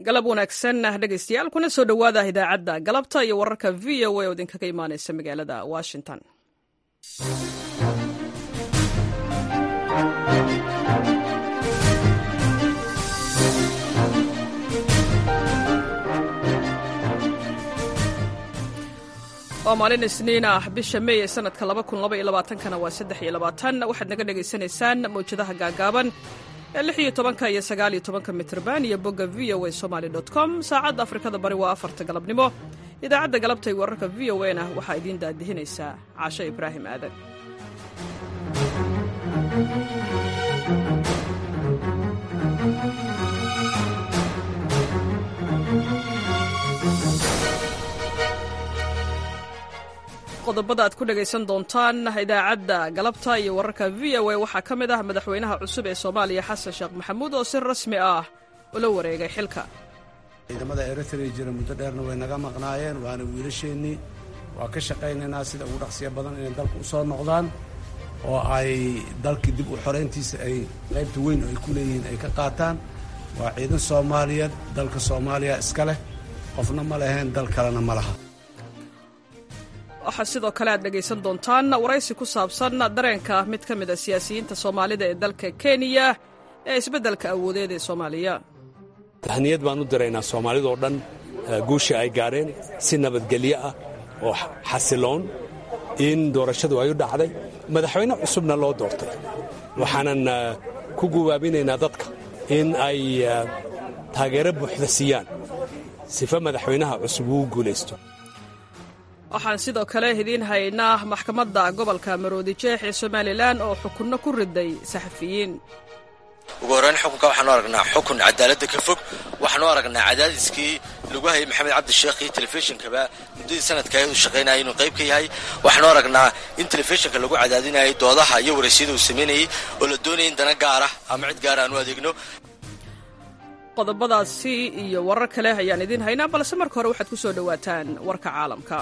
galab wanaagsan dhegaystayaal kuna soo dhowaada idaacadda galabta iyo wararka v o a oo idinkaga imaanaysa magaalada washington waa maalin isniin ah bisha mey ee sanadka kana waa waxaad naga dhegaysanaysaan mawjadaha gaagaaban ee lix iyo tobanka iyo sagaal iyo tobanka mitrban iyo bogga v o a somaly com saacadda afrikada bari waa afarta galabnimo idaacadda galabta iyo wararka v o na waxaa idiin daadihinaysaa caasho ibraahim aadan qodobada aad ku dhegaysan doontaan idaacadda galabta iyo wararka v o a waxaa ka mid ah madaxweynaha cusub ee soomaaliya xasan sheekh maxamuud oo si rasmi ah ula wareegay xilka ciidamada eritrea jira muddo dheerna way naga maqnaayeen waana wiilasheennii waa ka shaqaynaynaa sida ugu dhaqsiya badan inay dalka u soo noqdaan oo ay dalkii dib u xorayntiisa ay qaybta weyn oo ay ku leeyihiin ay ka qaataan waa ciidan soomaaliyeed dalka soomaaliya iska leh qofna ma leheen dal kalena ma laha waxaa sidoo kale aad dhegaysan doontaan waraysi ku saabsan dareenka mid ka mid a siyaasiyiinta soomaalida ee dalka kenya ee isbeddelka awoodeed ee soomaaliya tahniyad baan u diraynaa soomaalidoo dhan guusha ay gaadheen si nabadgelyo ah oo xasiloon in doorashadu ay u dhacday madaxweyne cusubna loo doortay waxaanan ku gubaabinaynaa dadka in ay taageero buuxda siiyaan sifa madaxweynaha cusub uu guulaysto waxaan sidoo kale idiin haynaa maxkamadda gobolka maroodi jeex ee somalilan oo xukunno ku riday saxafiyiin ugu horreyn xukunka waxaanu aragnaa xukun cadaaladda ka fog waxaanu aragnaa cadaadiskii lagu hayay maxamed cabdisheekh iyo telefishinkaba muddadii sanadka uu shaqaynayay inuu qayb ka yahay waxaanu aragnaa in telefishinka lagu cadaadinayay doodaha iyo waraysyada uu samaynayey oo la doonayay in dana gaara ama cid gaara aanu adeegno qodobadaasi iyo warar kale ayaan idiin haynaa balse marka hore waxaad ku soo dhowaataan warka caalamka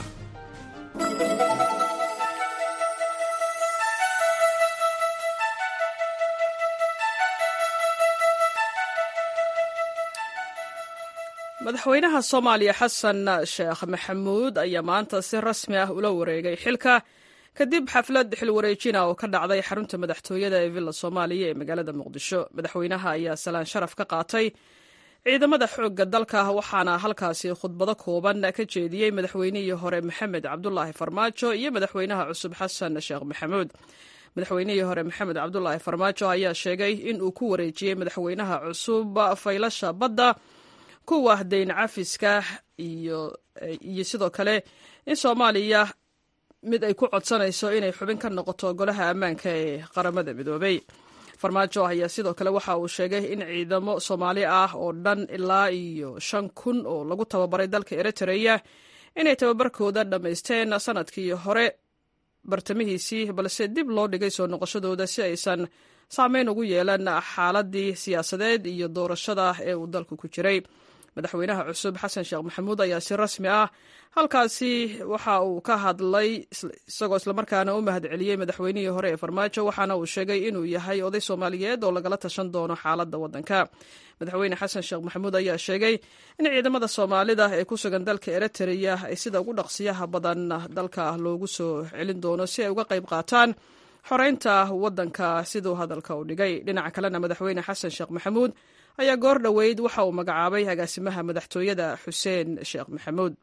madaxweynaha soomaaliya xasan sheekh maxamuud ayaa maanta si rasmi ah ula wareegay xilka kadib xaflad xilwareejina oo ka dhacday xarunta madaxtooyada ee villa soomaaliya ee magaalada muqdisho madaxweynaha ayaa salaan sharaf ka qaatay ciidamada xoogga dalka waxaana halkaasi khudbado kooban ka jeediyey madaxweynihii hore maxamed cabdulaahi farmaajo iyo madaxweynaha cusub xasan sheekh maxamuud madaxweynihii hore maxamed cabdulaahi farmaajo ayaa sheegay in uu ku wareejiyey madaxweynaha cusub faylasha badda kuwa dayn cafiska iyo sidoo kale in soomaaliya mid ay ku codsanayso inay xubin ka noqoto golaha ammaanka ee qaramada midoobay farmaajo ayaa sidoo kale waxa uu sheegay in ciidamo soomaali ah oo dhan ilaa iyo shan kun oo lagu tababaray dalka eritreya inay tababarkooda dhammaysteen sanadkii hore bartamihiisii balse dib loo dhigay soo noqoshadooda si aysan saameyn ugu yeelan xaaladii siyaasadeed iyo doorashada ee uu dalku ku jiray madaxweynaha cusub xasan sheekh maxamuud ayaa si rasmi ah halkaasi waxa uu ka hadlay isagoo islamarkaana u mahad celiyey madaxweynihii hore ee farmaajo waxaana uu sheegay inuu yahay oday soomaaliyeed oo lagala tashan doono xaaladda waddanka madaxweyne xasan sheekh maxamuud ayaa sheegay in ciidamada soomaalida ee ku sugan dalka eritreya ay sida ugu dhaqsiyaha badan dalka loogu soo celin doono si ay uga qayb qaataan xoreynta waddanka siduu hadalka u dhigay dhinaca kalena madaxweyne xasan sheekh maxamuud ayaa goor dhoweyd waxa uu magacaabay agaasimaha madaxtooyada xuseen sheekh maxamuud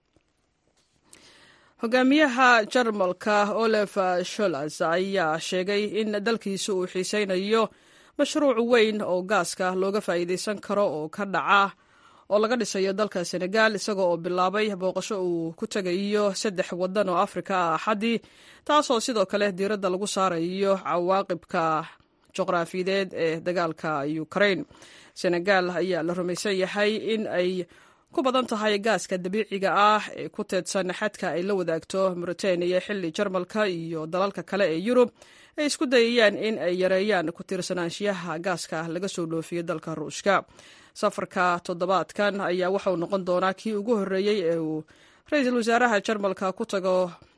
hogaamiyaha jarmalka olef sholas ayaa sheegay in dalkiisu uu xiiseynayo mashruuc weyn oo gaaska looga faa'iidaysan karo oo ka dhaca oo laga dhisayo dalka senegal isaga oo bilaabay booqasho uu ku tegayo saddex waddan oo afrika ah axaddii taasoo sidoo kale diiradda lagu saarayo cawaaqibka juqraafiyadeed ee dagaalka ukrain senegal ayaa la rumaysan yahay in ay ku badan tahay gaaska dabiiciga ah ee ku teedsan xadka ay la wadaagto mauritaniya xilli jarmalka iyo dalalka kale ee yurub ay isku dayayaan in ay yareeyaan ku tiirsanaanshiyaha gaaska laga soo dhoofiyo dalka ruushka safarka toddobaadkan ayaa waxauu noqon doonaa kii ugu horreeyey ee uu ra-iisul wasaaraha jarmalka ku tago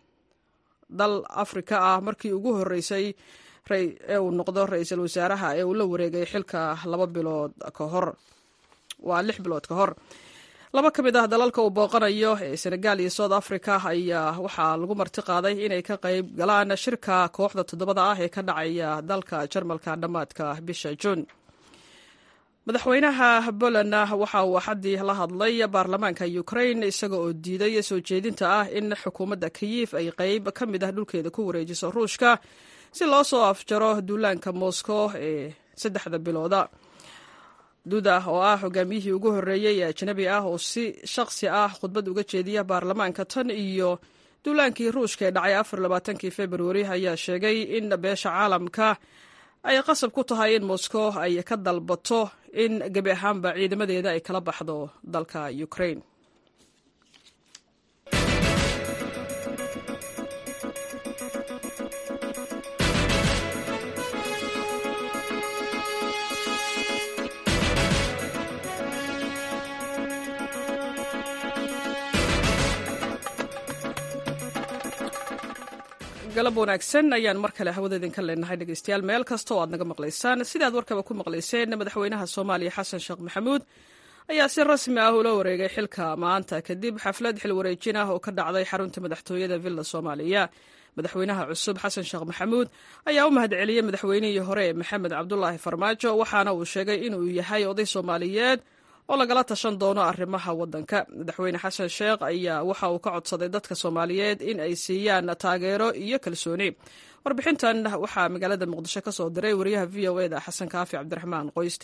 dal afrika ah markii ugu horreysay ee uu noqdo ra-iisul wasaaraha ee uu la wareegay xilka laba bilood ka hor waa lix bilood ka hor laba ka mid ah dalalka uu booqanayo ee senegal iyo south africa ayaa waxaa lagu marti qaaday inay ka qayb galaan shirka kooxda toddobada ah ee ka dhacaya dalka jarmalka dhammaadka bisha juun madaxweynaha poland waxa uu axaddii la hadlay baarlamaanka ukraine isaga oo diiday soo jeedinta ah in xukuumadda kiyif ay qayb ka mid ah dhulkeeda ku wareejiso ruushka si loo soo afjaro duulaanka moscow ee saddexda bilooda duda oo ah hogaamiyihii ugu horreeyey ee ajnabi ah oo si shaqsi ah khudbad uga jeediya baarlamaanka tan iyo duulaankii ruushka ee dhacay afar labaatankii februari ayaa sheegay in beesha caalamka ay qasab ku tahay in moscow ay ka dalbato in gebi ahaanba ciidamadeeda ay kala baxdo dalka ukraine galab wanaagsan ayaan mar kale hawada idinka leenahay dhegeystayaal meel kasta oo aad naga maqlaysaan sidaad warkaba ku maqlayseen madaxweynaha soomaaliya xasan sheekh maxamuud ayaa si rasmi ah ula wareegay xilka maanta kadib xaflad xil wareejin ah oo ka dhacday xarunta madaxtooyada villa soomaaliya madaxweynaha cusub xasan sheekh maxamuud ayaa u mahadceliyey madaxweynihii hore maxamed cabdulaahi farmaajo waxaana uu sheegay inuu yahay oday soomaaliyeed oo lagala tashan doono arrimaha waddanka madaxweyne xasan sheekh ayaa waxa uu ka codsaday dadka soomaaliyeed in ay siiyaan taageero iyo kalsooni warbixintan waxaa magaalada muqdisho ka soo diray wariyaha v o eda xasan kaafi cabdiraxmaan qoyste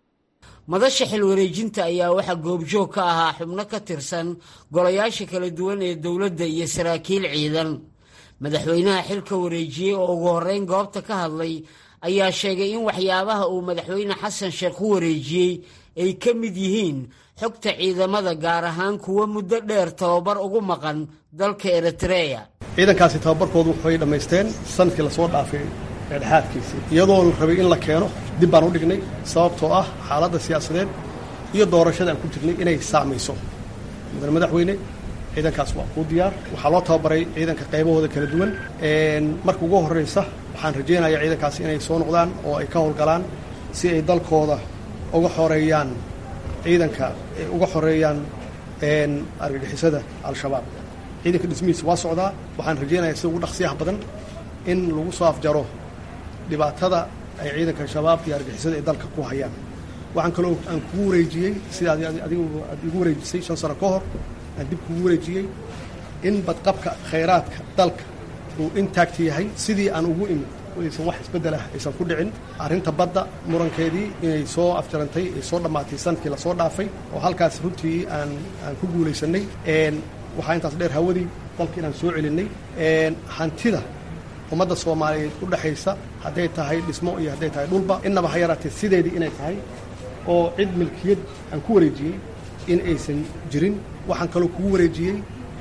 madasha xil wareejinta ayaa waxaa goobjoog ka ahaa xubno ka tirsan golayaasha kala duwan ee dowladda iyo saraakiil ciidan madaxweynaha xilka wareejiyey oo ugu horreyn goobta ka hadlay ayaa sheegay in waxyaabaha uu madaxweyne xasan sheekh u wareejiyey ay ka mid yihiin xogta ciidamada gaar ahaan kuwa muddo dheer tababar ugu maqan dalka eritreya ciidankaasi tababarkoodu waxay dhammaysteen sanadkii lasoo dhaafay dhexaadkiisii iyadoo la rabay in la keeno dib baan u dhignay sababtoo ah xaaladda siyaasadeed iyo doorashada aan ku jirnay inay saacmayso mudane madaxweyne ciidankaas waa kuu diyaar waxaa loo tababaray ciidanka qaybahooda kala duwan marka ugu horraysa waxaan rajaynayaa ciidankaasi inay soo noqdaan oo ay ka howlgalaan si ay dalkooda uga xoreeyaan ciidanka uga xoreeyaan argagixisada al-shabaab ciidanka dhismihiisa waa socdaa waxaan rajaynayaa sida ugu dhaqsiyaha badan in lagu soo afjaro dhibaatada ay ciidanka shabaab iyo argagixisada ay dalka ku hayaan waxaan kaloo aan kugu wareejiyey sida adigu aad igu wareejisay shan sano ka hor aan dib kugu wareejiyey in badqabka khayraadka dalka uu intaagta yahay sidii aan ugu imid aysan wax isbeddelah aysan ku dhicin arrinta badda murankeedii inay soo afjarantay ay soo dhammaatay sanadkii lasoo dhaafay oo halkaas runtii aan aan ku guulaysannay waxaa intaas dheer hawadii dalka inaan soo celinnay hantida ummadda soomaaliyeed u dhexaysa hadday tahay dhismo iyo hadday tahay dhulba innaba ha yaraatee sideedii inay tahay oo cid milkiyad aan ku wareejiyey in aysan jirin waxaan kaloo kugu wareejiyey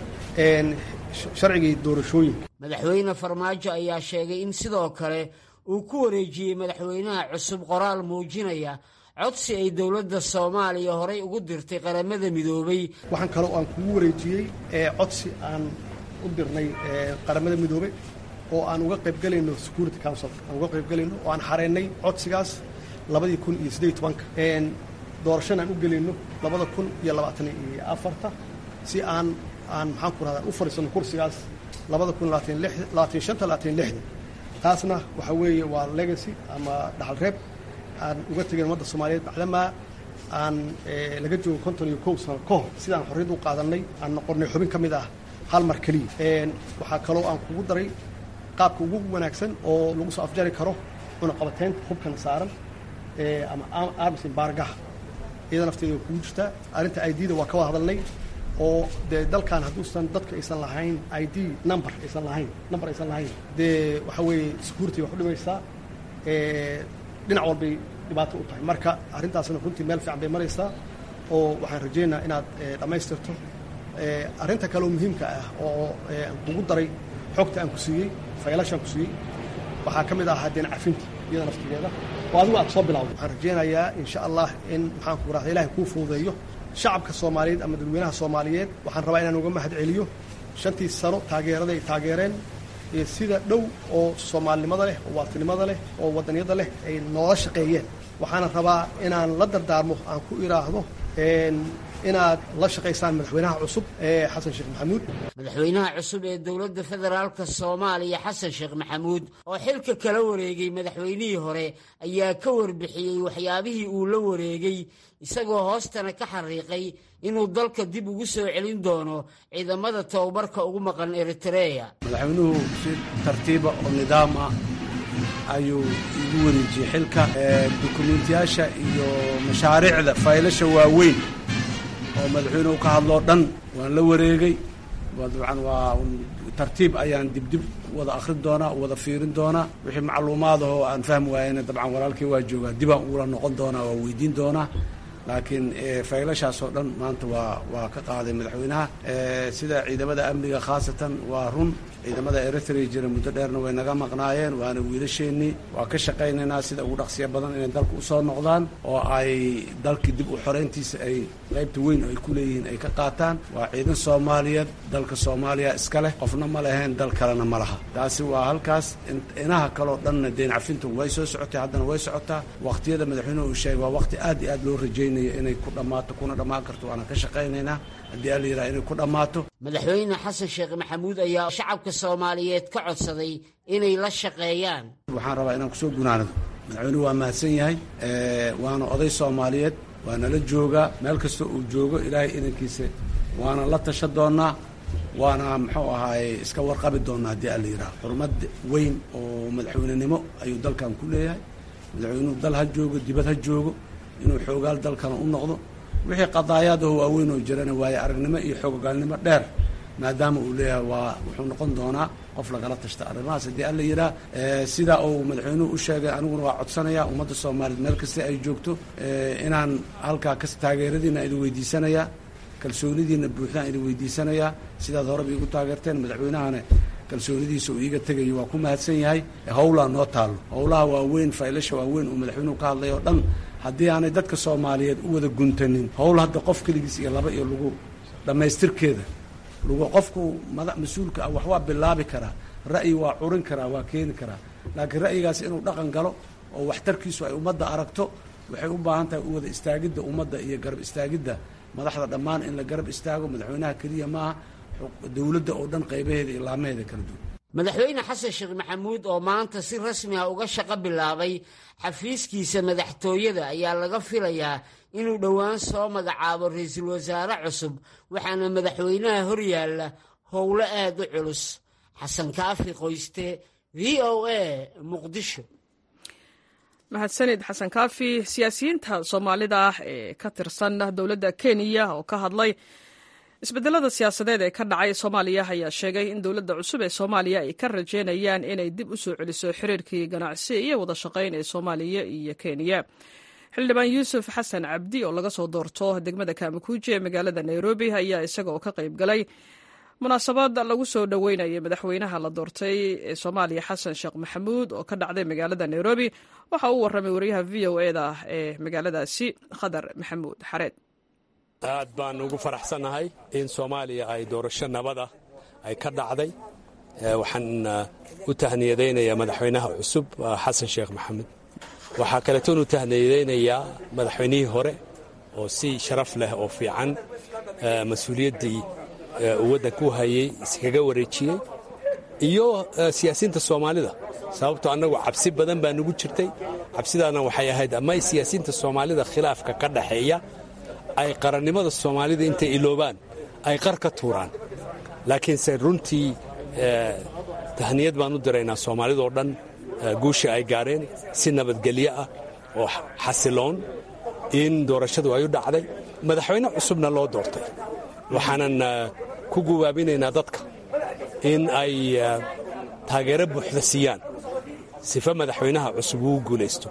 sharcigii doorashooyinka madaxweyne farmaajo ayaa sheegay in sidoo kale uu ku wareejiyey madaxweynaha cusub qoraal muujinaya codsi ay dowladda soomaaliya horay ugu dirtay qaramada midoobay waxaan kaloo aan kugu wareejiyey codsi aan u dirnay qaramada midoobey oo aan uga qaybgelayno security council aan uga qaybgelayno oo aan xareennay codsigaas labadii kun iyo siddeed tobanka doorashana aan u gelayno labada kun iyo labaatan iyo afarta si aan aan maxaan ku rahdaa u fadhiisano kursigaas labada kun labaatan shanta labaatan lixda taasna waxaa weeye waa legacy ama dhaxal reeb aan uga tegayn ummadda soomaaliyeed macdamaa aan laga joogo konton iyo kow sano ka hor sidaan xorriyadda u qaadannay aan noqonnay xubin ka mid ah hal mar keliya waxaa kaloo aan kugu daray qaabka ugu wanaagsan oo lagu soo afjari karo cunaqabateynta hubkana saaran ama arms embargaha iyada nafteeda kugu jirtaa arrinta idda waa ka wada hadalnay oo dee dalkan hadduusan dadka aysan lahayn i d number aysan lahayn number aysan lahayn dee waxaa weeye security wax u dhimaysaa dhinac walbay dhibaato u tahay marka arrintaasna runtii meel fiican bay maraysaa oo waxaan rajaynayaa inaad dhammaystirto arrinta kaleoo muhiimka ah oo aan kugu daray xogta aan ku siiyey faylashaan ku siiyey waxaa ka mid ahaa deen cafinta iyada naftigeeda oo adigu aad soo bilawday waxaan rajaynayaa insha allah in maxaan ku rahda ilahay kuu fududeeyo shacabka soomaaliyeed ama dadweynaha soomaaliyeed waxaan rabaa inaan uga mahad celiyo shantii sano taageerada ay taageereen iyo sida dhow oo soomaalinimada leh oo waatinimada leh oo wadanyada leh ay noola shaqeeyeen waxaana rabaa inaan la dardaarmo aan ku idhaahdo inaad la shaqaysaan madaxweynaha cusub ee xasan sheekh maxamuud madaxweynaha cusub ee dowladda federaalka soomaaliya xasan sheekh maxamuud oo xilka kala wareegay madaxweynihii hore ayaa ka warbixiyey waxyaabihii uu la wareegay isagoo hoostana ka xariiqay inuu dalka dib ugu soo celin doono ciidamada tababarka ugu maqan eritreya madaxweynuhu si tartiiba oo nidaam ah ayuu igu wareejiyey xilka dukumiintiyaasha iyo mashaariicda faylasha waaweyn oo madaxweynuhu ka hadloo dhan waan la wareegay dabcan waa tartiib ayaan dibdib wada akhrin doonaa wada fiirin doonaa wixii macluumaad ahoo aan fahmi waayena dabcan walaalkii waa joogaa dibaan ugula noqon doonaa waa weydiin doonaa laakiin faylashaas oo dhan maanta waa waa ka qaaday madaxweynaha sida ciidamada amniga khaasatan waa run ciidamada eritrea jira muddo dheerna way naga maqnaayeen waana wiilasheennii waa ka shaqaynaynaa sida ugu dhaqsiya badan inay dalka usoo noqdaan oo ay dalkii dib u xoreyntiisa ay qaybta weyn ay ku leeyihiin ay ka qaataan waa ciidan soomaaliyeed dalka soomaaliya iska leh qofna ma leheen dal kalena ma laha taasi waa halkaas inaha kaleo dhanna deen cafintu way soo socotay haddana way socotaa waqtiyada madaxweynuhu uu sheegay waa waqti aad iyo aad loo rajaynayo inay ku dhammaato kuna dhammaan karto waana ka shaqaynaynaa haddii alla yidhaha inay ku dhammaato madaxweyne xasan sheekh maxamuud ayaa shacabka soomaaliyeed ka codsaday inay la shaqeeyaan waxaan rabaa inaan kusoo gunaanado madaxweynuhu waa mahadsan yahay waana oday soomaaliyeed waana la joogaa meel kasta uu joogo ilaahay idankiisa waana la tasha doonnaa waana muxuu ahaaye iska warqabi doonnaa haddii alla yidhaha xurmad weyn oo madaxweynenimo ayuu dalkan ku leeyahay madaxweynuhu dal ha joogo dibad ha joogo inuu xoogaal dalkana u noqdo wixii qadaayaadaho waaweyn oo jirana waaye aragnimo iyo xoogogaalnimo dheer maadaama uu leeyahay waa wuxuu noqon doonaa qof lagala tashta arrimahaas haddii alla yidhaah sidaa uu madaxweynuhu u sheegay aniguna waa codsanaya ummadda soomaaliyeed meel kasta ay joogto inaan halkaa kas taageeradiina idin weydiisanayaa kalsoonidiina buuxdaan idin weydiisanayaa sidaad horeba iigu taageerteen madaxweynahana kalsoonidiisa uu iiga tegayo waa ku mahadsan yahay howlaa noo taallo howlaha waaweyn faylasha waaweyn uu madaxweynuhu ka hadlay oo dhan haddii aanay dadka soomaaliyeed u wada guntanin howl hadda qof keligiis iyo laba iyo lagu dhammaystirkeeda lagu qofku mada mas-uulka ah wax waa bilaabi karaa ra'yi waa curin karaa waa keeni karaa laakiin ra'yigaas inuu dhaqan galo oo waxtarkiisu ay ummadda aragto waxay u baahan tahay u wada istaagidda ummadda iyo garab istaagidda madaxda dhammaan in la garab istaago madaxweynaha keliya maaha dowladda oo dhan qaybaheeda iyo laamaheeda kala duwan madaxweyne xasan sheekh maxamuud oo maanta si rasmi ah uga shaqo bilaabay xafiiskiisa madaxtooyada ayaa laga filayaa inuu dhowaan soo magacaabo ra-iisul wasaare cusub waxaana madaxweynaha horyaalla howlo aad u culus xasan kaafi qoyste v o a muqdisho mahadsanid xasan kaafi siyaasiyiinta soomaalida ah ee ka tirsan dowladda kenya oo ka hadlay isbedelada siyaasadeed ee ka dhacay soomaaliya ayaa sheegay in dowladda cusub ee soomaaliya ay ka rajeynayaan inay dib u soo celiso xiriirkii ganacsi iyo wada shaqayn ee soomaaliya iyo kenya xildhibaan yuusuf xasan cabdi oo laga soo doorto degmada kaamakuuji ee magaalada nairobi ayaa isaga oo ka qayb galay munaasabad lagu soo dhoweynayay madaxweynaha la doortay ee soomaaliya xasan sheekh maxamuud oo ka dhacday magaalada nairobi waxa uu warramay wariyaha v o e da ee magaaladaasi khadar maxamuud xareed aad baan ugu faraxsannahay in soomaaliya ay doorasho nabada ay ka dhacday waxaan u tahniyadaynayaa madaxweynaha cusub xasan sheekh maxamed waxaa kaleetoon u tahniyadaynayaa madaxweynihii hore oo si sharaf leh oo fiican mas-uuliyaddii uu waddanka u hayey iskaga wareejiyey iyo siyaasiyiinta soomaalida sababtoo annagu cabsi badan baa nugu jirtay cabsidaana waxay ahayd ama siyaasiyiinta soomaalida khilaafka ka dhaxeeya ay qarannimada soomaalida intay iloobaan ay qar ka tuuraan laakiinse runtii tahniyad baan u diraynaa soomaalidoo dhan guusha ay gaareen si nabadgelyo ah oo xasiloon in doorashadu ay u dhacday madaxweyne cusubna loo doortay waxaanan ku gubaabinaynaa dadka in ay taageero buuxda siiyaan sifa madaxweynaha cusub uu guulaysto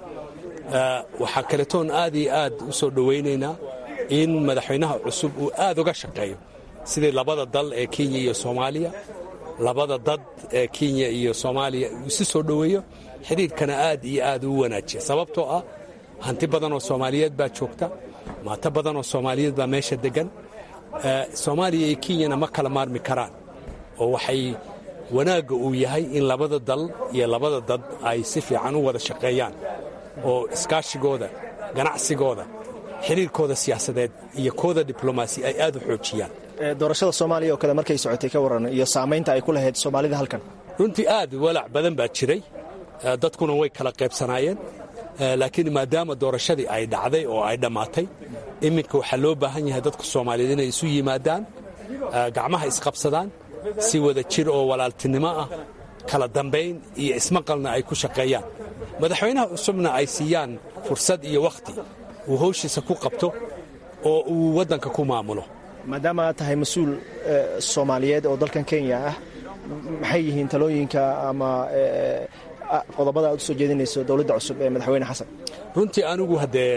waxaa kaletoon aad iyo aad u soo dhowaynaynaa in madaxweynaha cusub uu aad uga shaqeeyo sidii labada dal ee kenya iyo soomaaliya labada dad ee kenya iyo soomaaliya uu isu soo dhoweeyo xidhiirkana aad iyo aad u wanaajiya sababtoo ah hanti badan oo soomaaliyeed baa joogta maato badan oo soomaaliyeed baa meesha deggan soomaaliya iyo kenyana ma kala maarmi karaan oo waxay wanaagga uu yahay in labada dal iyo labada dad ay si fiican u wada shaqeeyaan oo iskaashigooda ganacsigooda xiriirkooda siyaasadeed iyo kooda diblomaasi ay aad u xoojiyaan doorashada soomaaliya oo kale markay socotay ka warran iyo saamaynta ay ku lahayd soomaalida halkan runtii aad walaac badan baa jiray dadkuna way kala qaybsanaayeen laakiin maadaama doorashadii ay dhacday oo ay dhammaatay iminka waxaa loo baahan yahay dadka soomaaliyeed inay isu yimaadaan gacmaha isqabsadaan si wada jir oo walaaltinimo ah kala dambayn iyo ismaqalna ay ku shaqeeyaan madaxweynaha cusubna ay siiyaan fursad iyo wakhti uu hawshiisa ku qabto oo uu waddanka ku maamulo maadaama aad tahay mas-uul soomaaliyeed oo dalkan kenya ah maxay yihiin talooyinka ama qodobada aad u soo jeedinayso dowladda cusub ee madaxweyne xasan runtii anigu haddee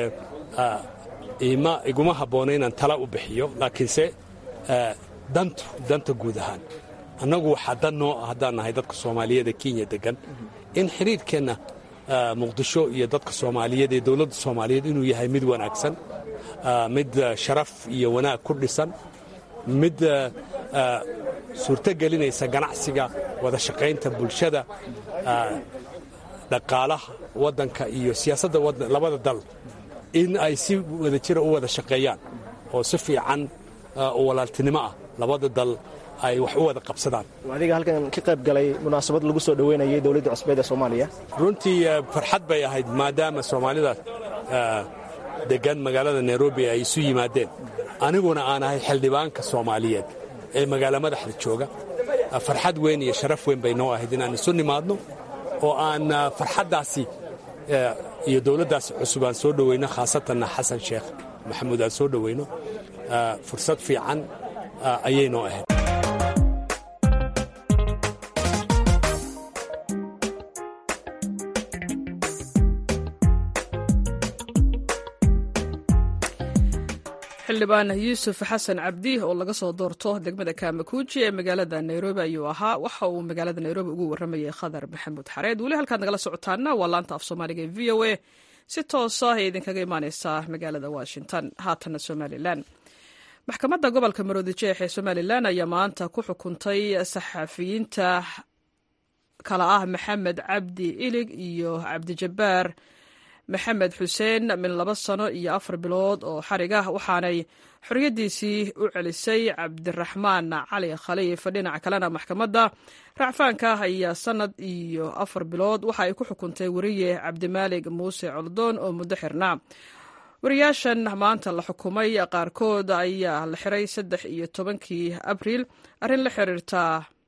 iguma habboona inaan tala u bixiyo laakiinse dantu danta guud ahaan annagu waxaa dan noo ah haddaan nahay dadka soomaaliyeed ee kenya deggan in xidhiirkeenna muqdisho iyo dadka soomaaliyeed ee dowladda soomaaliyeed inuu yahay mid wanaagsan mid sharaf iyo wanaag ku dhisan mid suurto gelinaysa ganacsiga wada shaqaynta bulshada dhaqaalaha waddanka iyo siyaasadda labada dal in ay si wada jira u wada shaqeeyaan oo si fiican oo walaaltinimo ah labada dal ay wax u wada qabsadaan adiga halkan ka qayb galay munaasabad lagu soo dhoweynayay dowladda cusbeed ee soomaaliya runtii farxad bay ahayd maadaama soomaalida deggan magaalada nairobi ay isu yimaadeen aniguna aan ahay xildhibaanka soomaaliyeed ee magaalo madaxda jooga farxad weyn iyo sharaf weyn bay noo ahayd inaan isu nimaadno oo aan farxaddaasi iyo dowladdaasi cusub aan soo dhoweyno khaasatanna xasan sheekh maxamuud aan soo dhoweyno fursad fiican ayay noo ahayd xildhibaan yuusuf xasan cabdi oo laga soo doorto degmada kaamakuuji ee magaalada nairobi ayuu ahaa waxa uu magaalada nairobi ugu warramayay khadar maxamuud xareed weli halkaad nagala socotaana waa laanta af soomaaliga ee v o a si toosa ay idinkaga imaaneysaa magaalada washington haatana somalilan maxkamadda gobolka maroodijeex ee somalilan ayaa maanta ku xukuntay saxafiyiinta kala ah maxamed cabdi ilig iyo cabdijabbaar maxamed xuseen min laba sano iyo afar bilood oo xarig ah waxaanay xorriyaddiisii u celisay cabdiraxmaan cali khaliif dhinaca kalena maxkamadda racfaanka ayaa sannad iyo afar bilood waxa ay ku xukuntay weriye cabdimaalig muuse coldoon oo muddo xirnaa wariyaashan maanta la xukumay qaarkood ayaa la xiray saddex iyo tobankii abriil arrin la xiriirta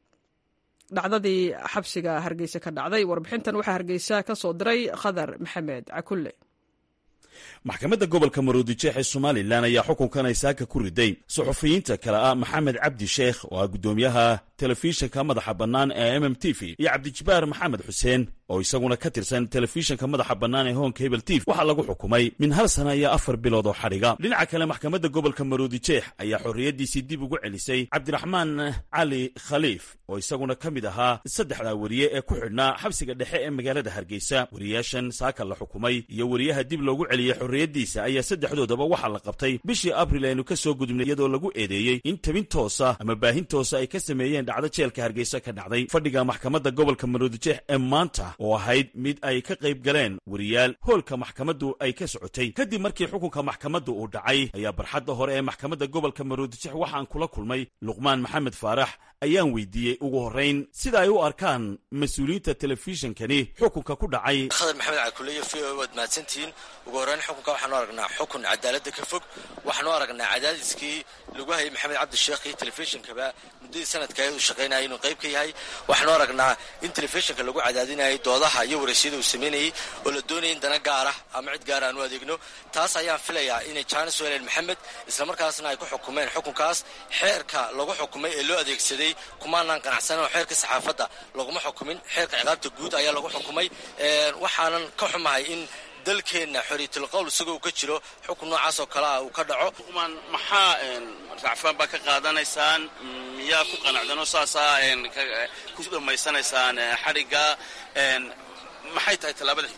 dhacdadii xabsiga hargeysa ka dhacday warbixintan waxaa hargeysa ka soo diray khadar maxamed cakulle maxkamadda gobolka maroodijeex ee somalilan ayaa xukunkan ay saaka ku riday suxufiyiinta kale ah maxamed cabdi sheekh oo ah guddoomiyaha telefishinka madaxa bannaan ee mm t v iyo cabdijabaar maxamed xuseen oo isaguna ka tirsan telefishinka madaxa bannaan ee hoonka hebel tiv waxaa lagu xukumay min hal sana iyo afar bilood oo xadhiga dhinaca kale maxkamadda gobolka maroodijeex ayaa xorriyaddiisii dib ugu celisay cabdiraxmaan cali khaliif oo isaguna ka mid ahaa saddexdaa weriye ee ku xidhnaa xabsiga dhexe ee magaalada hargeysa weriyaashan saaka la xukumay iyo weriyaha dib loogu celiyey xorriyaddiisa ayaa saddexdoodaba waxaa la qabtay bishii abril aynu ka soo gudubnay iyadoo lagu eedeeyey in tabin toosa ama baahin toosa ay ka sameeyeen dhacdo jeelka hargeysa ka dhacday fadhiga maxkamadda gobolka maroodijeex ee maanta oo ahayd mid ay ka qayb galeen weriyaal hoolka maxkamaddu ay ka socotay kadib markii xukunka maxkamaddu uu dhacay ayaa barxadda hore ee maxkamadda gobolka maroodijeex waxaan kula kulmay luqmaan maxamed faarax ayaan weydiiyey ugu horrayn sida ay u arkaan mas-uuliyiinta telefishinkani xukunka ku dhacay khadar maxamed cakuleyo v o waad mahadsantihiin ugu horreyn xukunka waxaanu aragnaa xukun cadaaladda ka fog waxaanu aragnaa cadaadiskii lagu hayay maxamed cabdi sheekh iyo telefishinkaba muddadii sanadka uu shaqaynayay inuu qayb ka yahay waxaanu aragnaa in telefishinka lagu cadaadinayay doodaha iyo waraysyada uu sameynayay oo la doonayay in dana gaara ama cid gaara aan u adeegno taas ayaan filayaa inay jaanis weleen maxamed islamarkaasna ay ku xukumeen xukunkaas xeerka lagu xukumay ee loo adeegsaday kumaanaan qanacsanan oo xeerka saxaafadda laguma xukumin xeerka ciqaabta guud ayaa lagu xukumay waxaanan ka xumahay in dalkeenna xoriyatulqowl isagoo uu ka jiro xukun noocaas oo kale ah uu ka dhaco xukuman maxaa racfaan baa ka qaadanaysaan miyaa ku qanacdanoo saasaa ku dhammaysanaysaan xadhigga maxay tahay tallaabada xigta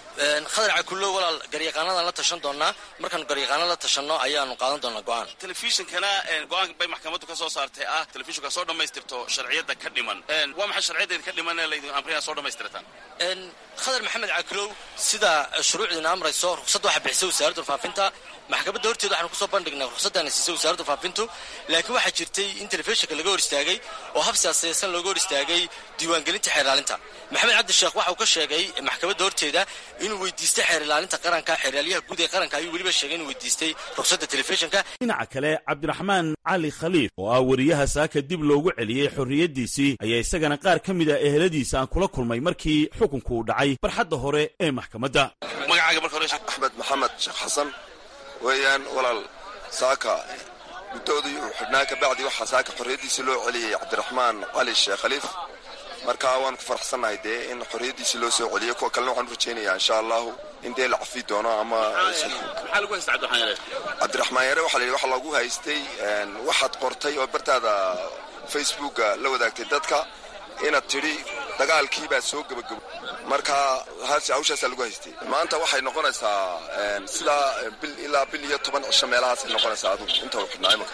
khadar cakullo walaal garyaqaanadaan la tashan doonaa markaanu garyaqaana la tashanno ayaanu qaadan doonaa go-aan telefishinkana go-aan bay maxkamaddu ka soo saartay ah telefishinku soo dhammaystirto sharciyadda ka dhiman waa maxay sharciyaddeeda ka dhiman ee laydin amrina soo dhammaystirtaan khadar maxamed cakulow sida shuruucdiina amrayso ruqsadda waxaa bixisay wasaaradda faafinta maxkamadda horteeda waxaanu kusoo bandhignay ruqsaddaana siisay wasaaradda faafintu laakiin waxaa jirtay in telefishinka laga hor istaagay oo hab siyaasaysan looga hor istaagay diiwaangelinta xeer ilaalinta maxamed cabdi sheekh waxa uu ka sheegay maxkamadda horteeda inuu weydiistay xeer ilaalinta qaranka xeeraalyaha guud ee qaranka ayuu weliba sheegay inuu weydiistay ruqsadda telefishinka dhinaca kale cabdiraxmaan cali khaliif oo ah wariyaha saaka dib loogu celiyey xorriyaddiisii ayaa isagana qaar ka mid a eheladiisa aan kula kulmay markii xukunku uu dhacay barxadda hore ee maxkamadda magacaaga marka hore axmed maxamed sheekh xasan weeyaan walaal saaka guddoodii uu xidhnaa ka bacdi waxaa saaka xorriyaddiisii loo celiyey cabdiraxmaan cali sheekh khaliif marka waan ku faraxsannahay dee in xorriyaddiisii loo soo celiyey kuwa kalena waxaan u rajaynayaa insha allahu in dee la cafi doono ama maxaa lagu haysta cabdiraxmaan yare cabdiraxmaan yare waxaa la yidhi waxaa loogu haystay waxaad qortay oo bartaada facebooka la wadaagtay dadka inaad tidhi dagaalkii baa soo gebagabo marka hawshaasaa lagu haystay maanta waxay noqonaysaa sidaa bil ilaa bil iyo toban cisho meelahaasay noqonaysaa adugu inta uu xidhnaa imanka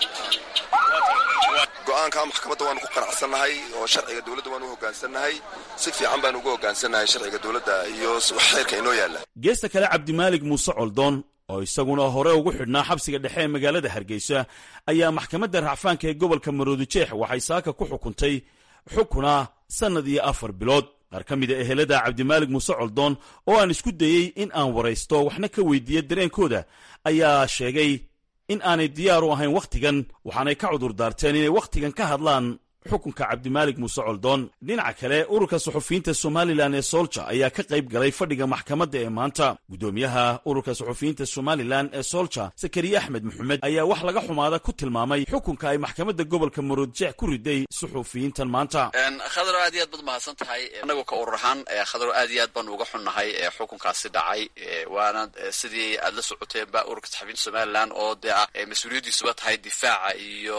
go-aanka maxkamadda waanu ku qanacsannahay oo sharciga dowladda waanu u hoggaansannahay si fiican baanu ugu hoggaansannahay sharciga dowladda iyo xeerka inoo yaalla geesta kale cabdimaalig muuse coldoon oo isaguna hore ugu xidhnaa xabsiga dhexe ee magaalada hargeysa ayaa maxkamadda racfaanka ee gobolka maroodijeex waxay saaka ku xukuntay xukuna sannad iyo afar bilood qaar ka mid a ehelada cabdimaalig muuse coldoon oo aan isku dayey in aan waraysto waxna ka weydiiya dareenkooda ayaa sheegay in aanay diyaar u ahayn wakhtigan waxaanay ka cudur daarteen inay wakhtigan ka hadlaan xukunka cabdimaalig muuse coldoon dhinaca kale ururka suxufiyiinta somalilan ee soolja ayaa ka qayb galay fadhiga maxkamadda ee maanta guddoomiyaha ururka suxufiyiinta somalilan ee soolja sakariye axmed maxamed ayaa wax laga xumaada ku tilmaamay xukunka ay maxkamadda gobolka maroodjeex ku riday suxufiyiintan maanta khadaro aad iyo aad baad mahadsan tahay annagu ka urur ahaan khadaro aad iyo aad baanu uga xunnahay xukunkaasi dhacay waana sidii aad la socoteenba ururka saxufiyiinta somalilan oo dee ah mas-uuliyaddiisuba tahay difaaca iyo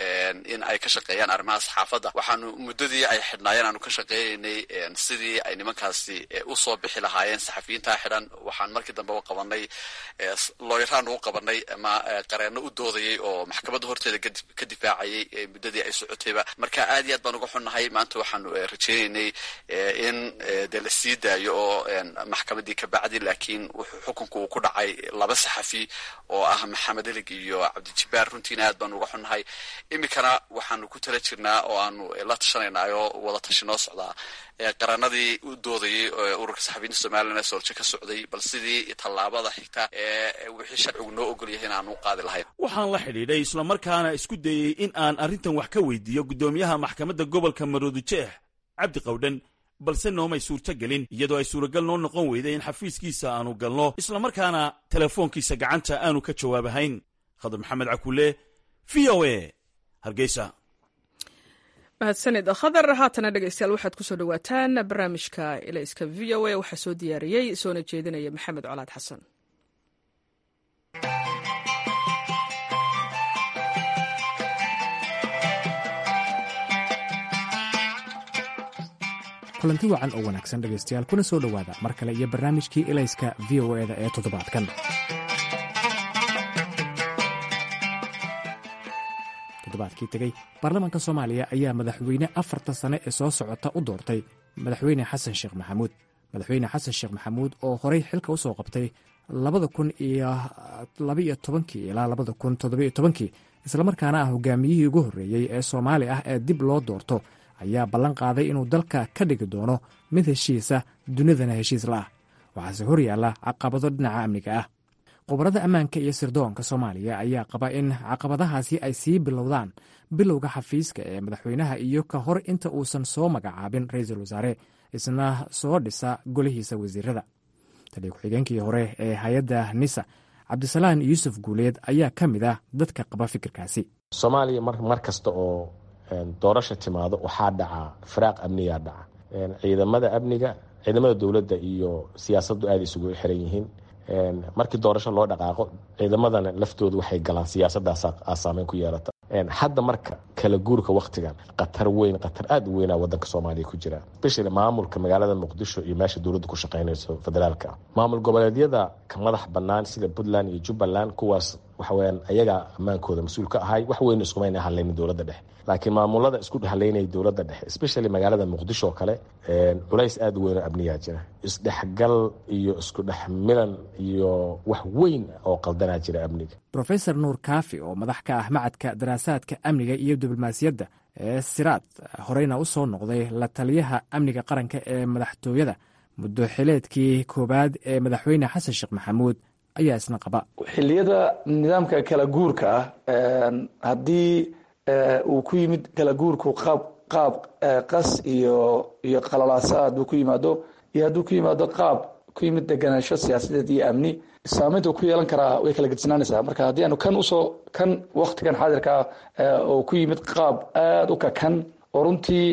in ay ka shaqeeyaan arrimahaas xaafadda waxaanu muddadii ay xidhnaayeen aanu ka shaqeynaynay sidii ay nimankaasi usoo bixi lahaayeen saxafiyiintaa xidhan waxaan markii dambe u qabanay looyaraan u qabanay ama qareenno u doodayay oo maxkamadda horteeda ka difaacayay muddadii ay socotayba marka aad iyo aad baan uga xunnahay maanta waxaanu rajeynaynay in dee la sii daayo oo maxkamaddii ka bacdi laakiin wuxuu xukunku uu ku dhacay laba saxafi oo ah maxamed elig iyo cabdijibbaar runtiina aad baanu uga xunnahay iminkana waxaanu ku tala jirnaa oo aanu la tashanaynaayoo wada tashi noo socdaa qaranadii u doodayay ururka saxafiyiinta somalilan ee sooljo ka socday bal sidii tallaabada xigta ee wixii sharcigu noo ogol yahay in aan u qaadi lahayn waxaan la xidhiidhay islamarkaana isku dayey in aan arrintan wax ka weydiiyo guddoomiyaha maxkamadda gobolka maroodijeex cabdi qawdhan balse noomay suurto gelin iyadoo ay suuragal noo noqon weyday in xafiiskiisa aanu galno islamarkaana telefoonkiisa gacanta aanu ka jawaabahayn khadar maxamed cakulle v o a hargeysa mahadsanid khadar haatana dhegeystayaal waxaad kusoo dhawaataan barnaamijka ilayska v o a waxaa soo diyaariyey soona jeedinaya maxamed colaad xasan kulanti wacan oo wanaagsan dhegaystayaal kuna soo dhowaada mar kale iyo barnaamijkii ilayska v o eda ee toddobaadkan toddobaadkii tegey baarlamaanka soomaaliya ayaa madaxweyne afarta sane ee soo socota u doortay madaxweyne xasan sheekh maxamuud madaxweyne xasan sheekh maxamuud oo horey xilka u soo qabtay labada kun iyo labaiyo tobankii ilaa labada kun toddobiyo tobankii islamarkaana ah hogaamiyihii ugu horreeyey ee soomaali ah ee dib loo doorto ayaa ballan qaaday inuu dalka ka dhigi doono mid heshiisa dunidana heshiis la ah waxaase hor yaalla caqabado dhinaca amniga ah khubarada ammaanka iyo sirdoonka soomaaliya ayaa qaba in caqabadahaasi ay sii bilowdaan bilowga xafiiska ee madaxweynaha iyo ka hor inta uusan soo magacaabin ra-iisul wasaare isna soo dhisa golihiisa wasiirada taliya ku-xigeenkii hore ee hay-adda nisa cabdisalaan yuusuf guuleed ayaa ka mid ah dadka qaba fikirkaasi soomaaliya mar kasta oo doorasha timaado waxaa dhaca firaaq amniyaa dhaca ciidamada amniga ciidamada dowladda iyo siyaasaddu aada isugu xiran yihiin markii doorasho loo dhaqaaqo ciidamadana laftoodu waxay galaan siyaasaddaas saameyn ku yeelata hadda marka kala guurka waktigan khatar weyn khatar aada u weynaa wadanka soomaaliya ku jira especially maamulka magaalada muqdisho iyo meesha dowladda ku shaqeynayso federaalka maamul goboleedyada ka madax banaan sida puntland iyo jubbaland kuwaas waxaweyaan ayagaa ammaankooda mas-uul ka ahay wax weyn iskumayna hadlaynin dowladda dhexe laakiin maamulada isku haleynaya dowladda dhexe especially magaalada muqdisho oo kale culays aada u weyn oo amniyaa jira isdhexgal iyo isku dhex milan iyo wax weyn oo qaldanaa jira amniga rofesor nuur kaafi oo madax ka ah macadka daraasaadka amniga iyo diblomaasiyadda ee siraad horeyna u soo noqday la taliyaha amniga qaranka ee madaxtooyada muddo xileedkii koowaad ee madaxweyne xasan sheekh maxamuud ayaa isna qaba xilliyada nidaamka kala guurka ah haddii uu ku yimid kala guurku qaab qaab qas iyo iyo qalalaasa hadduu ku yimaado iyo hadduu ku yimaado qaab ku yimid deganaansho siyaasadeed iyo amni saameynta uu ku yeelan karaa way kala gedisnaanaysaa marka haddii aanu kan usoo kan waktigan xaadirka ah oo ku yimid qaab aada u kakan oo runtii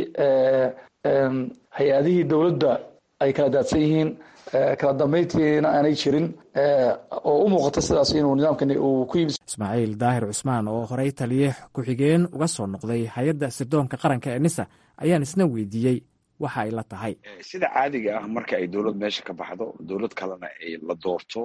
hay-adihii dowladda ay kala daadsan yihiin kala dambeyntiina aanay jirin oo u muuqata sidaas inuu nidaamkani uu ku yimid ismaaciil daahir cusmaan oo horey taliye ku-xigeen uga soo noqday hay-adda sirdoonka qaranka ee nisa ayaan isna weydiiyey waxa ay la tahay sida caadiga ah marka ay dowlad meesha ka baxdo dowlad kalena ay la doorto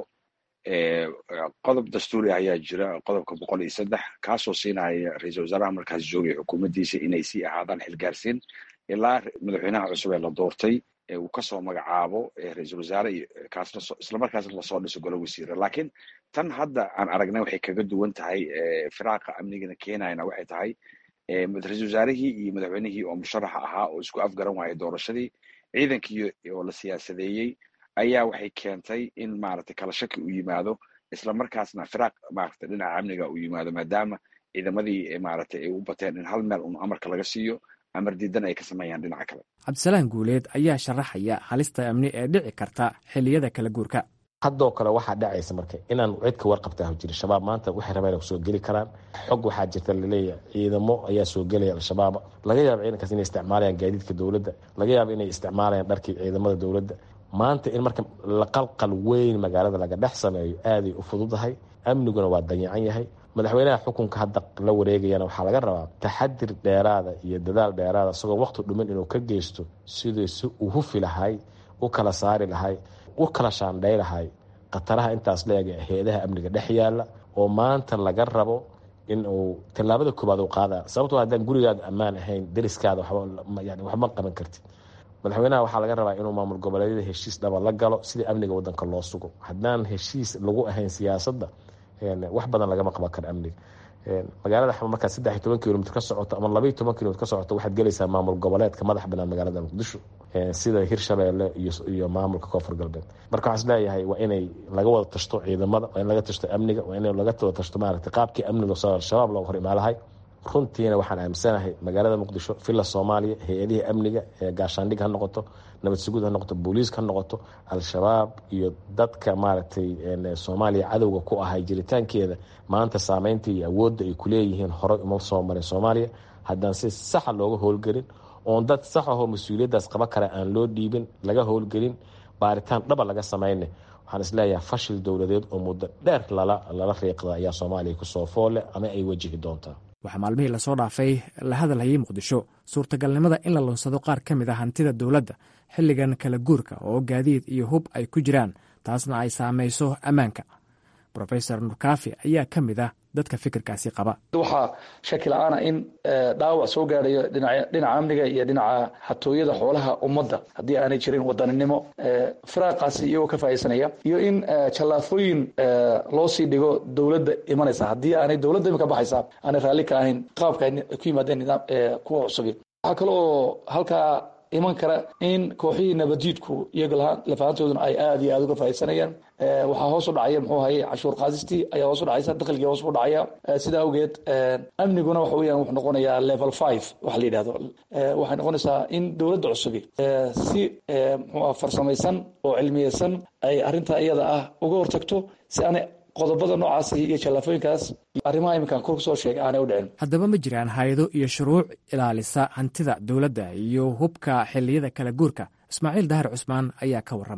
qodob dastuuri ayaa jira qodobka boqol iyo saddex kaasoo siinaya ra-iisul wasaaraha markaas joogay xukuumaddiisa inay sii ahaadaan xilgaarsiin ilaa madaxweynaha cusub ee la doortay uu kasoo magacaabo ra-iisul wasaare kaasna islamarkaasna lasoo dhiso golo wasiira laakiin tan hadda aan aragnay waxay kaga duwan tahay firaaqa amnigana keenayana waxay tahay ra-iisul wasaarihii iyo madaxweynihii oo musharaxa ahaa oo isku afgaran waayay doorashadii ciidankii oo la siyaasadeeyey ayaa waxay keentay in maaragtay kala shaki uu yimaado islamarkaasna firaaq maaragtay dhinaca amniga uu yimaado maadaama ciidamadii maaragtay ay u bateen in hal meel un amarka laga siiyo amar diidan ay ka sameeyaan dhinaca kale cabdisalaan guuleed ayaa sharaxaya halista amni ee dhici karta xilliyada kala guurka haddoo kale waxaa dhacaysa marka inaan cid ka warqabtaa jiri shabaab maanta waxay rabeen soo geli karaan xog waxaa jirta laleeyahay ciidamo ayaa soo gelaya al-shabaab laga yaaba ciidankaas inay isticmaalayaan gaadiidka dowladda laga yaaba inay isticmaalayaan dharkii ciidamada dowladda maanta in marka laqalqal weyn magaalada laga dhex sameeyo aaday u fududahay amniguna waa danyacan yahay madaxweynaha xukunka hadda la wareegayana waxaa laga rabaa taxadir dheeraada iyo dadaal dheeraada isagoo waqti dhumin inuu ka geysto sidii si uu hufi lahay u kala saari lahay u kala shaandhay lahay khataraha intaas leeg ee hay-adaha amniga dhex yaala oo maanta laga rabo in uu tallaabada koobaad u qaada sababtoo haddaan gurigaada ammaan ahayn deriskaada yani waxma qaban kartid madaxweynaha waxaa laga rabaa inuu maamul goboleedyada heshiis dhaba la galo sidii amniga wadanka loo sugo haddaan heshiis lagu ahayn siyaasadda wax badan lagama qaban karo amniga magaalada xama markaad saddex iyo toban kilomitr ka socoto ama labaiyo toban kilomitr ka socoto waxaad gelaysaa maamul goboleedka madax banaan magaalada muqdisho sida hirshabeelle iyo maamulka koonfur galbeed marka waxaa is leeyahay waa inay laga wada tashto ciidamada waa in laga tashto amniga waa in laga wada tashto maaragtay qaabkii amniga soo al-shabaab looga hor imaalahay runtiina waxaan aaminsanahay magaalada muqdisho villa soomaaliya hay-adihii amniga ee gaashaandhig ha noqoto nabad sugud ha noqoto booliiska ha noqoto al-shabaab iyo dadka maaragtay soomaaliya cadowga ku ahay jiritaankeeda maanta saameynta iyo awoodda ay kuleeyihiin horey uma soo marin soomaaliya haddaan si saxa looga howlgelin oon dad sax ahoo mas-uuliyaddaas qaba kara aan loo dhiibin laga howlgelin baaritaan dhaba laga samayne waxaan isleeyahay fashil dowladeed oo muddo dheer lala riiqda ayaa soomaaliya kusoo foole ama ay wajihi doontaa waxaa maalmihii lasoo dhaafay la hadalhayay muqdisho suurtagalnimada in la lunsado qaar ka mid a hantida dowladda xilligan kala guurka oo gaadiid iyo hub ay ku jiraan taasna ay saamayso ammaanka rofesor nurkaafi ayaa ka mid ah dadka fikirkaasi qaba waxaa shaki la-aana in dhaawac soo gaadhayo dhinaca amniga iyo dhinaca xatooyada xoolaha ummadda haddii aanay jirin wadaninimo firaaqaasi iyagoo ka faaidsanaya iyo in jallaafooyin loo sii dhigo dowladda imanaysa haddii aanay dowladda imika baxaysa aanay raalli ka ahayn qaabka ay ku yimaadeen nidaam kuwa cusubi waxaa kale oo halkaa iman kara in kooxihii nabadjiidku iyaga lafahantooduna ay aada iyo aada uga faaidsanayaan waxaa hoos u dhacaya muxuu haye cashuur qaadistii ayaa hoos u dhacaysa dakhligii hoos u dhacaya sidaa awgeed amniguna waxa weeyaan wuxuu noqonayaa level five waxa la yidhahdo waxay noqonaysaa in dowladda cusubi si muxuu farsamaysan oo cilmiyeysan ay arrintaa iyada ah uga hortagto si aanay qodobada noocaas iyo jallaafooyinkaas arrimaha iminkaan kor kusoo sheegay aanay u dhicin haddaba ma jiraan hay-ado iyo shuruuc ilaalisa hantida dowladda iyo hubka xilliyada kala guurka ismaaciil dahar cusmaan ayaa ka warramaya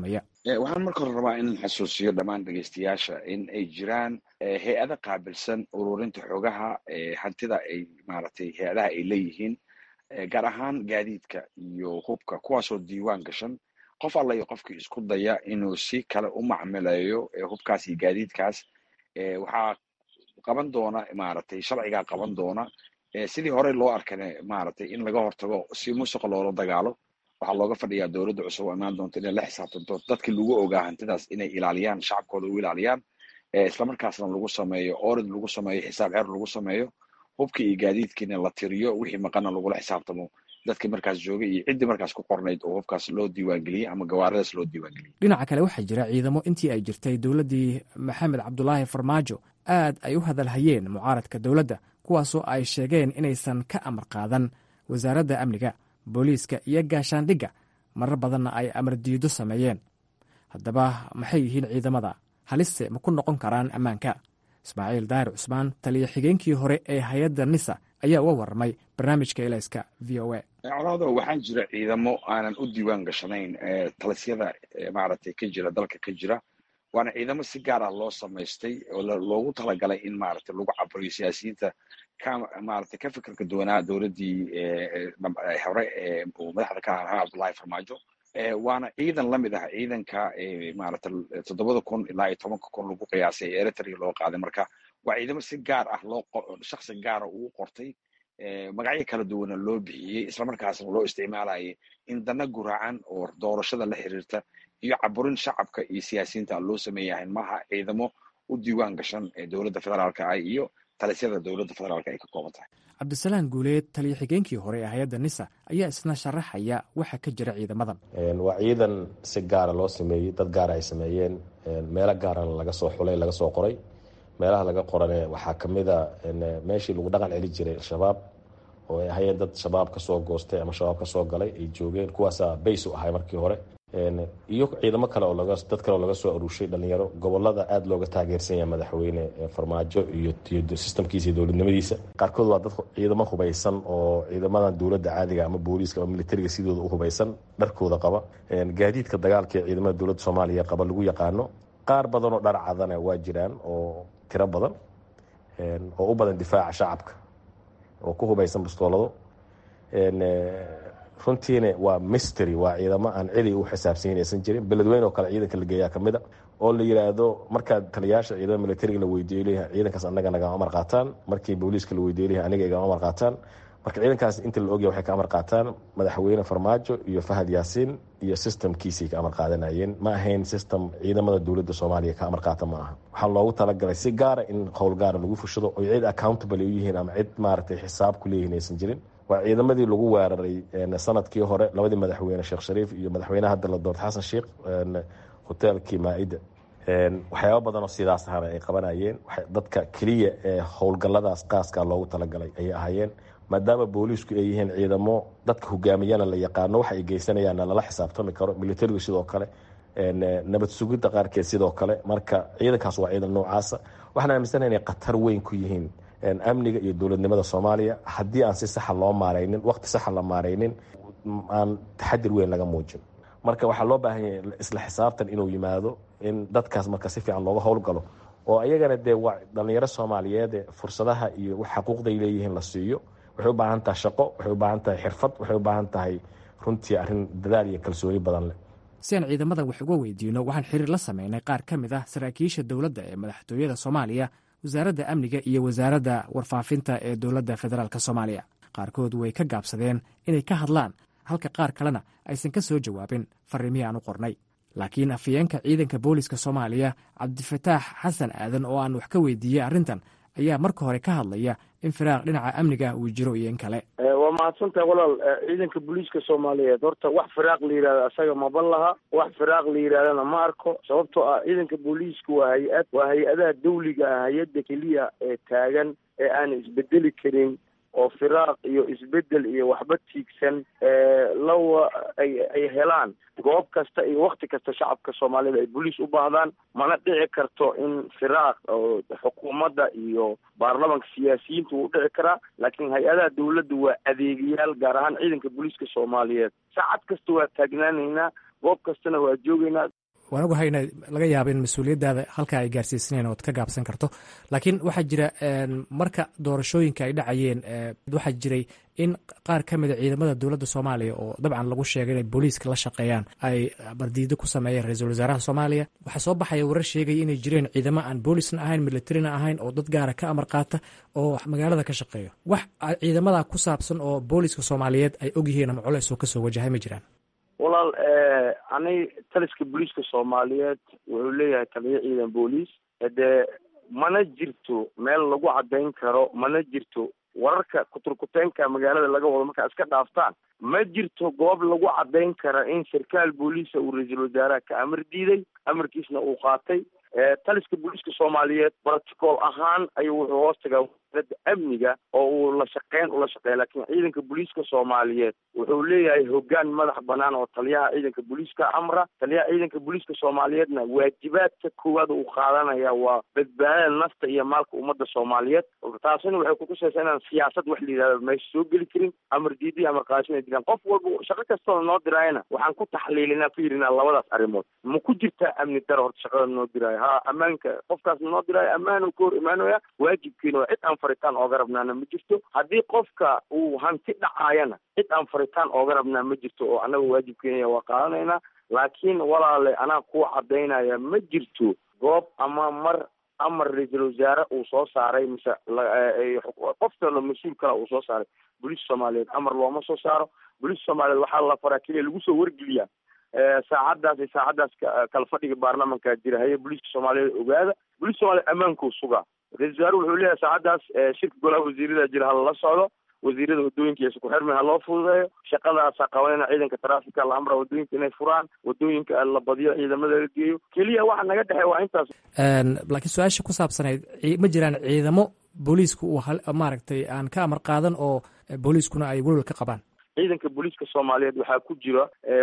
waxaan marka hore rabaa in xasuusiyo dhammaan dhegeystayaasha in ay jiraan hay-ada qaabilsan ururinta xogaha hantida ay maaragtay hay-adaha ay leeyihiin gaar ahaan gaadiidka iyo hubka kuwaasoo diiwaan gashan qof alla iyo qofkii isku daya inuu si kale u macmileeyo hubkaas iyo gaadiidkaas waxaa qaban doona maaragtay sharcigaa qaban doona sidii horey loo arkane maaragtay in laga hortago si musuqa loola dagaalo waxaa looga fadhiyaa dowladda cusub oo imaan doonta inay la xisaabtanto dadkii lagu ogaa hantidaas inay ilaaliyaan shacabkooda u ilaaliyaan islamarkaasna lagu sameeyo orid lagu sameeyo xisaab xer lagu sameeyo hubkii iyo gaadiidkiina la tiriyo wixii maqana lagula xisaabtamo dadkii markaas joogay iyo ciddii markaas ku qornayd oo hubkaas loo diiwaangeliyey ama gawaaradaas loo diiwaangeliyey dhinaca kale waxaa jira ciidamo intii ay jirtay dowladdii maxamed cabdulaahi farmaajo aad ay u hadalhayeen mucaaradka dowladda kuwaasoo ay sheegeen inaysan ka amar qaadan wasaaradda amniga booliiska iyo gaashaandhigga marar badanna ay amar diido sameeyeen haddaba maxay yihiin ciidamada halise ma ku noqon karaan ammaanka ismaaciil daahir cusmaan taliya xigeenkii hore ee hay-adda nisa ayaa uga warramay barnaamijka elayska v o a colaado waxaan jira ciidamo aanan u diiwaan gashanayn talisyada maaragtay ka jira dalka ka jira waana ciidamo si gaar ah loo samaystay oo loogu talagalay in maaragtay lagu caburiyo siyaasiyiinta ka maaragtay ka fikirka duwanaa dowladdii hore uu madaxda ka ahaa cabdullahi farmaajo waana ciidan la mid ah ciidanka maaragtay toddobada kun ilaa iyo tobanka kun lagu qiyaasay ee eritrea loo qaaday marka waa ciidamo si gaar ah loo shaksi gaara uu qortay magacyo kala duwana loo bixiyey islamarkaasna loo isticmaalayay in dana guraacan oo doorashada la xiriirta iyo caburin shacabka iyo siyaasiyiinta loo sameeyahay maaha ciidamo u diiwaan gashan ee dowladda federaalka ah iyo talisyada dowladda federaalka ay ka kooban tahay cabdisalaan guuleed taliya xigeenkii hore ee hay-adda nisa ayaa isna sharaxaya waxa ka jira ciidamadan waa ciidan si gaara loo sameeyey dad gaara ay sameeyeen meelo gaarana laga soo xulay laga soo qoray meelaha laga qorane waxaa kamid a meeshii lagu dhaqan celi jiray al-shabaab oo ay ahayeen dad shabaab ka soo goostay ama shabaab ka soo galay ay joogeen kuwaasaa bays u ahay markii hore iyo ciidamo kale oo laga dad kale oo laga soo aruushay dhalinyaro gobolada aada looga taageersan yahay madaxweyne farmaajo iyo iyo sistamkiisa iyo dowladnimadiisa qaarkood waa dad ciidamo hubaysan oo ciidamadan dowladda caadiga ama booliiska ama militariga sidooda u hubaysan dharkooda qaba gaadiidka dagaalka ee ciidamada dowladda soomaaliya qaba lagu yaqaano qaar badan oo dhar cadana waa jiraan oo tiro badan oo u badan difaaca shacabka oo ku hubaysan bastoolado runtiina waa mystery waa ciidamo aan cidi u xisaabsanyin aysan jirin beledweyne oo kale ciidanka la geeyaa kamid a oo la yidhaahdo markaa taliyayaasha ciidamada militariga la weydiiyo leeyahay ciidankaas annaga nagama amar qaataan markii booliiska la weydiiyo leeyahay aniga igama amar qaataan marka ciidankaas inta la ogyahay waxay ka amar qaataan madaxweyne farmaajo iyo fahad yaasiin iyo systemkiisay ka amar qaadanayeen ma ahayn system ciidamada dowladda soomaaliya ka amar qaata ma aha waxaa loogu talagalay si gaara in howl gaara lagu fushado oo cid accountable u yihiin ama cid maaragtay xisaab ku leeyihiin aysan jirin waa ciidamadii lagu weeraray sanadkii hore labadii madaxweyne sheekh shariif iyo madaxweyneha hadda la doortay xasan sheikh hoteelkii maa-ida waxyaaba badan oo sidaas ahana ay qabanayeen dadka keliya ee howlgalladaas qaaska loogu talagalay ayay ahaayeen maadaama booliisku ay yihiin ciidamo dadka hogaamiyana la yaqaano waxa ay geysanayaanna lala xisaabtami karo militarigu sidoo kale nabad sugidda qaarkeed sidoo kale marka ciidankaas waa ciidan noocaasa waxaan aaminsana inay khatar weyn ku yihiin amniga iyo dowladnimada soomaaliya haddii aan si saxa loo maaraynin waqti saxa la maaraynin aan taxadir weyn laga muujin marka waxaa loo baahan yahay isla xisaabtan inuu yimaado in dadkaas marka si fiican looga howlgalo oo ayagana dee waa dhalinyaro soomaaliyeed fursadaha iyo xaquuqday leeyihiin la siiyo waxay u baahan tahay shaqo waxay u baahan tahay xirfad waxay u baahan tahay runtii arrin dadaal iyo kalsooni badan leh si aan ciidamadan wax uga weydiino waxaan xiriir la sameynay qaar ka mid ah saraakiisha dowladda ee madaxtooyada soomaaliya wasaaradda amniga iyo wasaaradda warfaafinta ee dowladda federaalk soomaaliya qaarkood way ka gaabsadeen inay ka hadlaan halka qaar kalena aysan ka soo jawaabin fariimihii aan u qornay laakiin afhayeenka ciidanka booliska soomaaliya cabdifataax xasan aadan oo aan wax ka weydiiyey arrintan ayaa marka hore ka hadlaya in firaaq dhinaca amniga uu jiro iyo in kale waa mahadsantahay walaal ciidanka booliiska soomaaliyeed horta wax firaaq la yidhahdo asaga maba laha wax firaaq la yidhahdana ma arko sababtoo ah ciidanka booliiska waa hay-ad waa hay-adaha dawliga ah hay-adda keliya ee taagan ee aan isbedeli karin oo firaaq iyo isbedel iyo waxba tiigsan lawa ay ay helaan goob kasta iyo wakti kasta shacabka soomaalida ay boliis u baahdaan mana dhici karto in firaaq oo xukuumadda iyo baarlamanka siyaasiyiinta wuu dhici karaa laakiin hay-adaha dawladda waa adeegayaal gaar ahaan ciidanka booliiska soomaaliyeed saacad kasta waa taagnaanaynaa goob kastana waa joogaynaa waan ogahay ina laga yaabo in mas-uuliyaddaada halkaa ay gaarsiisanayn ood ka gaabsan karto laakiin waxaa jira marka doorashooyinka ay dhacayeen waxaa jiray in qaar ka mida ciidamada dowladda soomaaliya oo dabcan lagu sheegay inay booliiska la shaqeeyaan ay bardiido ku sameeyeen ra-iisul wasaaraha soomaaliya waxaa soo baxaya warar sheegaya inay jireen ciidamo aan boolisna ahayn militarina ahayn oo dad gaara ka amar qaata oo magaalada ka shaqeeyo wax ciidamada ku saabsan oo booliiska soomaaliyeed ay ogyihiin ama culeys oo kasoo wajahay ma jiraan walaal ani taliska booliiska soomaaliyeed wuxuu leeyahay taliyo ciidan booliis dee mana jirto meel lagu caddayn karo mana jirto wararka kuturkuteenka magaalada laga wado markaa iska dhaaftaan ma jirto goob lagu caddayn kara in sarkaal booliisa uu ra-iisul wasaaraha ka amar diiday amarkiisna uu qaatay taliska booliiska soomaaliyeed protocol ahaan ayuu wuxuu hoos tagaa wasaaradda amniga oo uu la shaqeyn ula shaqeeya laakiin ciidanka booliiska soomaaliyeed wuxuu leeyahay hoggaan madax banaan oo taliyaha ciidanka booliiska amra taliyaha ciidanka booliiska soomaaliyeedna waajibaadka koowaad uu qaadanaya waa badbaadada nafta iyo maalka ummadda soomaaliyeed taasina waxay kutusaysaa inaan siyaasad wax la yidhahdo meesha soo geli karin amar diidi amar qaadasho inay jiraan qof walba shaqo kastoo noo diraayana waxaan ku taxliilinaa ku yidhinaa labadaas arrimood ma ku jirtaa amni daro horta shaqada noo diraayo ha ammaanka qofkaas noo diraayo ammaanu ka hor imaanaya waajibkiina waa cid aan faritaan ooga rabnaana ma jirto haddii qofka uu hanti dhacaayana cid aan faritaan ooga rabnaa ma jirto oo annaga waajibkeena waa qaadanaynaa laakiin walaale anaa kuwa caddaynaya ma jirto goob ama mar amar ra-iisul wasaare uu soo saaray mise qof kalo mas-uul kale uu soo saaray booliiska soomaaliyeed amar looma soo saaro booliiska soomaaliyeed waxaa la faraa keliya lagu soo wargeliyaa saacaddaas iyo saacaddaas kala fadhiga baarlamanka jira haye booliiska soomaaliyeed ogaada booliiska soomaliyeed ammaankuu sugaa ra-isul wasaare wuxuu leeyahay saacaddaas shirka golaha wasiirada jira hala socdo wasiirada wadooyinka iyo isku xirmi ha loo fududeeyo shaqadaasa qabanayna ciidanka taraafika la amra wadooyinka inay furaan wadooyinka la badiyo ciidamada la geeyo keliya waxa naga dhexey waa intaas laakiin su-aasha ku saabsanayd ma jiraan ciidamo booliisku uu maaragtay aan ka amar qaadan oo booliiskuna ay welwel ka qabaan ciidanka booliiska soomaaliyeed waxaa ku jira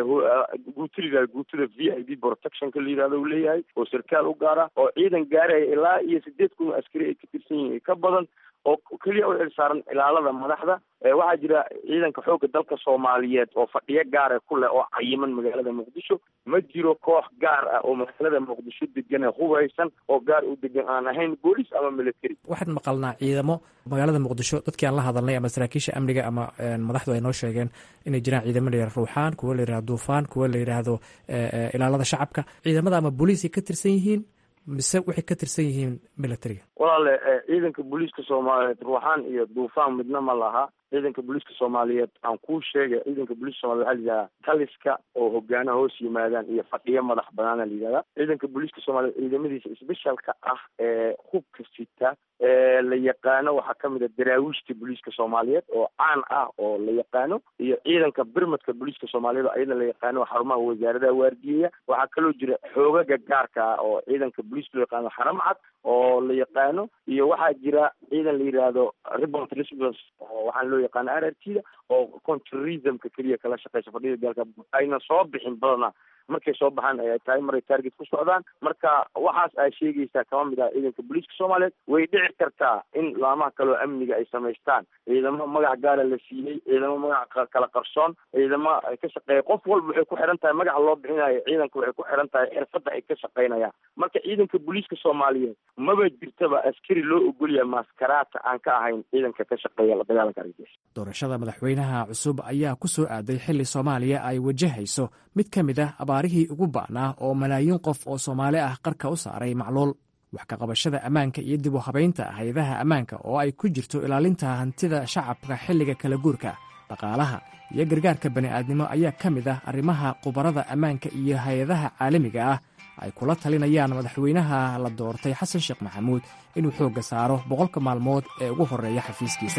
guuto la yihahdo guutada v i d protectionka la yihahdo uu leeyahay oo sarkaal u gaara oo ciidan gaaraya ilaa iyo sideed kun oo askari ay ka tirsan yihiin ka badan oo keliya u xilsaaran ilaalada madaxda waxaa jira ciidanka xoogga dalka soomaaliyeed oo fadhiyo gaara ku leh oo cayiman magaalada muqdisho ma jiro koox gaar ah oo magaalada muqdisho degan ee hubeysan oo gaar u degan aan ahayn booliis ama military waxaan maqalnaa ciidamo magaalada muqdisho dadkii aan la hadalnay ama saraakiisha amniga ama madaxdu ay noo sheegeen inay jiraan ciidamo la yihahdo ruuxaan kuwo la yihahdo duufaan kuwo la yidhaahdo ilaalada shacabka ciidamada ama booliisay ka tirsan yihiin mise waxay ka tirsan yihiin militariga walaale ciidanka booliiska soomaaliyeed ruuxaan iyo duufaan midna ma laha ciidanka booliiska soomaaliyeed aan kuu sheegay ciidanka booliiska somaliyed waxaa layidhahdaa taliska oo hogaanaha hoos yimaadaan iyo fadhiyo madax banaana layidhahdaa ciidanka booliiska soomaliyeed ciidamadiisa sbeshalka ah ee hubka sita ee la yaqaano waxaa kamid a daraawiishta booliiska soomaaliyeed oo caan ah oo la yaqaano iyo ciidanka birmadka booliiska soomaaliyeed oo iyada la yaqaano xarumaha wasaaradaha waardiyeya waxaa kaloo jira xoogaga gaarka ah oo ciidanka booliiska loo yaqaano xaram cad oo la yaqaano iyo waxaa jira ciidan la yidhaahdo ribont resbs oo waxaan loo yaqaano r r t da oo contrismka keliya kala shaqeysa fadhida dalka ayna soo bixin badana markay soo baxaan ay tahay maray target ku socdaan marka waxaas ay sheegaysaa kama mid ah ciidanka booliiska soomaaliyeed way dhici kartaa in laamaha kaleo amniga ay samaystaan ciidamo magac gaara la siiyey ciidamo magac kala qarsoon ciidamo ay ka shaqeeya qof walba waxay ku xihan tahay magaca loo bixinayo ciidanka waxay ku xihan tahay xirfadda ay ka shaqeynayaan marka ciidanka booliiska soomaaliyeed maba jirtaba askari loo ogolyahay maaskaraata aan ka ahayn ciidanka ka shaqeeya la dagaalanka argagixisa doorashada madaxweynaha cusub ayaa ku soo aaday xilli soomaaliya ay wajahayso mid ka mid ah abaarihii ugu ba'naa oo malaayiin qof oo soomaali ah qarka u saaray macluul wax ka qabashada ammaanka iyo dib u habaynta hay-adaha ammaanka oo ay ku jirto ilaalinta hantida shacabka xilliga kala guurka dhaqaalaha iyo gargaarka bani'aadnimo ayaa ka mid ah arrimaha khubarada ammaanka iyo hay-adaha caalamiga ah ay kula talinayaan madaxweynaha la doortay xasan sheekh maxamuud inuu xoogga saaro boqolka maalmood ee ugu horreeya xafiiskiisa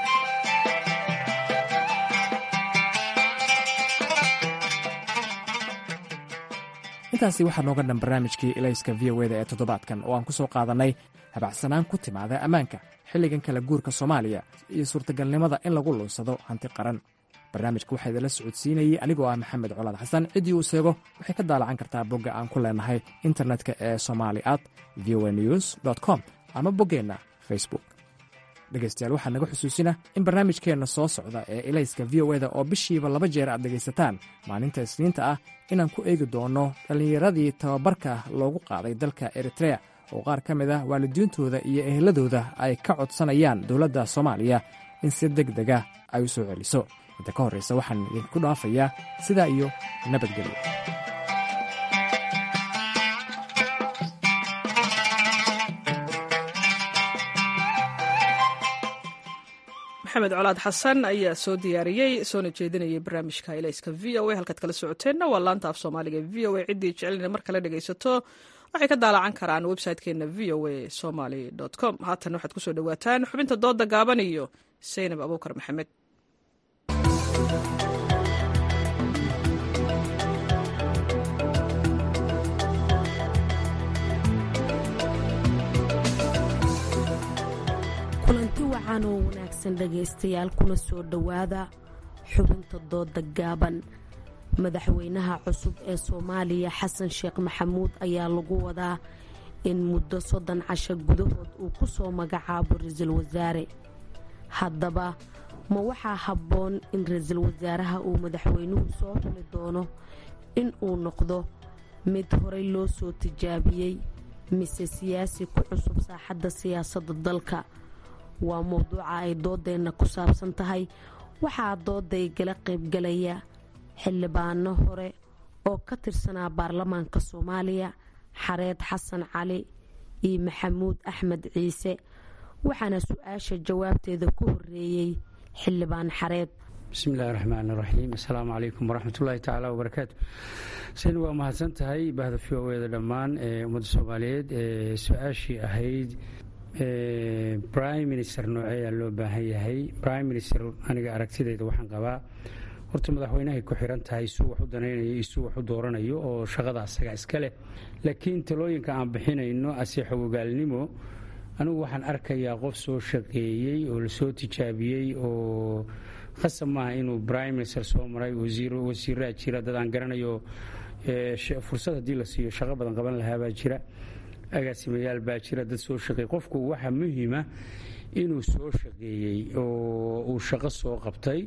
intaasi waxaa nooga dhan barnaamijkii ilayska v o eda ee toddobaadkan oo aan ku soo qaadannay habacsanaan ku timaada ammaanka xilligan kala guurka soomaaliya iyo suurtagalnimada in lagu lunsado hanti qaran barnaamijka waxaa idinla socodsiinayey anigoo ah maxamed colaad xasan ciddii uu seego waxay ka daalacan kartaa bogga aan ku leenahay internetka ee somali at v o news com ama boggeenna facebook dhegaystayaal waxaa naga xusuusina in barnaamijkeenna soo socda ee ilayska v o eda oo bishiiba laba jeer aad dhegaysataan maalinta isniinta ah inaan ku eegi doonno dhallinyaradii tababarka loogu qaaday dalka eritrea oo qaar ka mid ah waalidiintooda iyo eheladooda ay ka codsanayaan dowladda soomaaliya in si deg dega ay u soo celiso inta ka horraysa waxaan idinku dhaafayaa sidaa iyo nabadgelyo maxamed colaad xasan ayaa soo diyaariyey soona jeedinayay barnaamijka ilayska v o a halkaad kala socoteenna waa laanta af soomaaliga v o a ciddii jecelina mar kale dhegaysato waxay ka daalacan karaan website-keena v o a somaly com haatan waxaad kusoo dhowaataan xubinta dooda gaaban iyo saynab abuukar maxamed kulanti wacan oo wanaagsan dhegaystayaal kuna soo dhowaada xubinta dooda gaaban madaxweynaha cusub ee soomaaliya xasan sheekh maxamuud ayaa lagu wadaa in muddo soddon casho gudahood uu ku soo magacaabo ra-iisul wasaare haddaba ma waxaa habboon in ra-iisul wasaaraha uu madaxweynuhu soo xuli doono in uu noqdo mid horey loo soo tijaabiyey mise siyaasi ku cusub saaxadda siyaasadda dalka waa mowduuca ay doodeenna ku saabsan tahay waxaa dooday gala qaybgalaya xildhibaano hore oo ka tirsanaa baarlamaanka soomaaliya xareed xasan cali iyo maxamuud axmed ciise waxaana su-aasha jawaabteeda ku horeeyey xildhibaan xareed bismillahi raxmaan raxiim assalaamu calaykum waraxmatullaahi tacaala wabarakaatu sen waa mahadsan tahay bahda v o eda dhammaan ee ummadda soomaaliyeed ee su-aashii ahayd prime minister nooceeyaa loo baahan yahay prime minister aniga aragtidayda waxaan qabaa horta madaxweynahay ku xiran tahay isuu wax u danaynayo isuu wax u dooranayo oo shaqada asaga iska leh laakiin talooyinka aan bixinayno ase xogogaalnimo anigu waxaan arkayaa qof soo shaqeeyey oo lasoo tijaabiyey oo khasab maaha inuu prime minister soo maray wasiiraa jira dad aan garanayo fursad haddii la siiyo shaqo badan qaban lahaabaa jira agaasimayaal baa jira dad soo shaqeeyey qofku waxaa muhiima inuu soo shaqeeyey oo uu shaqo soo qabtay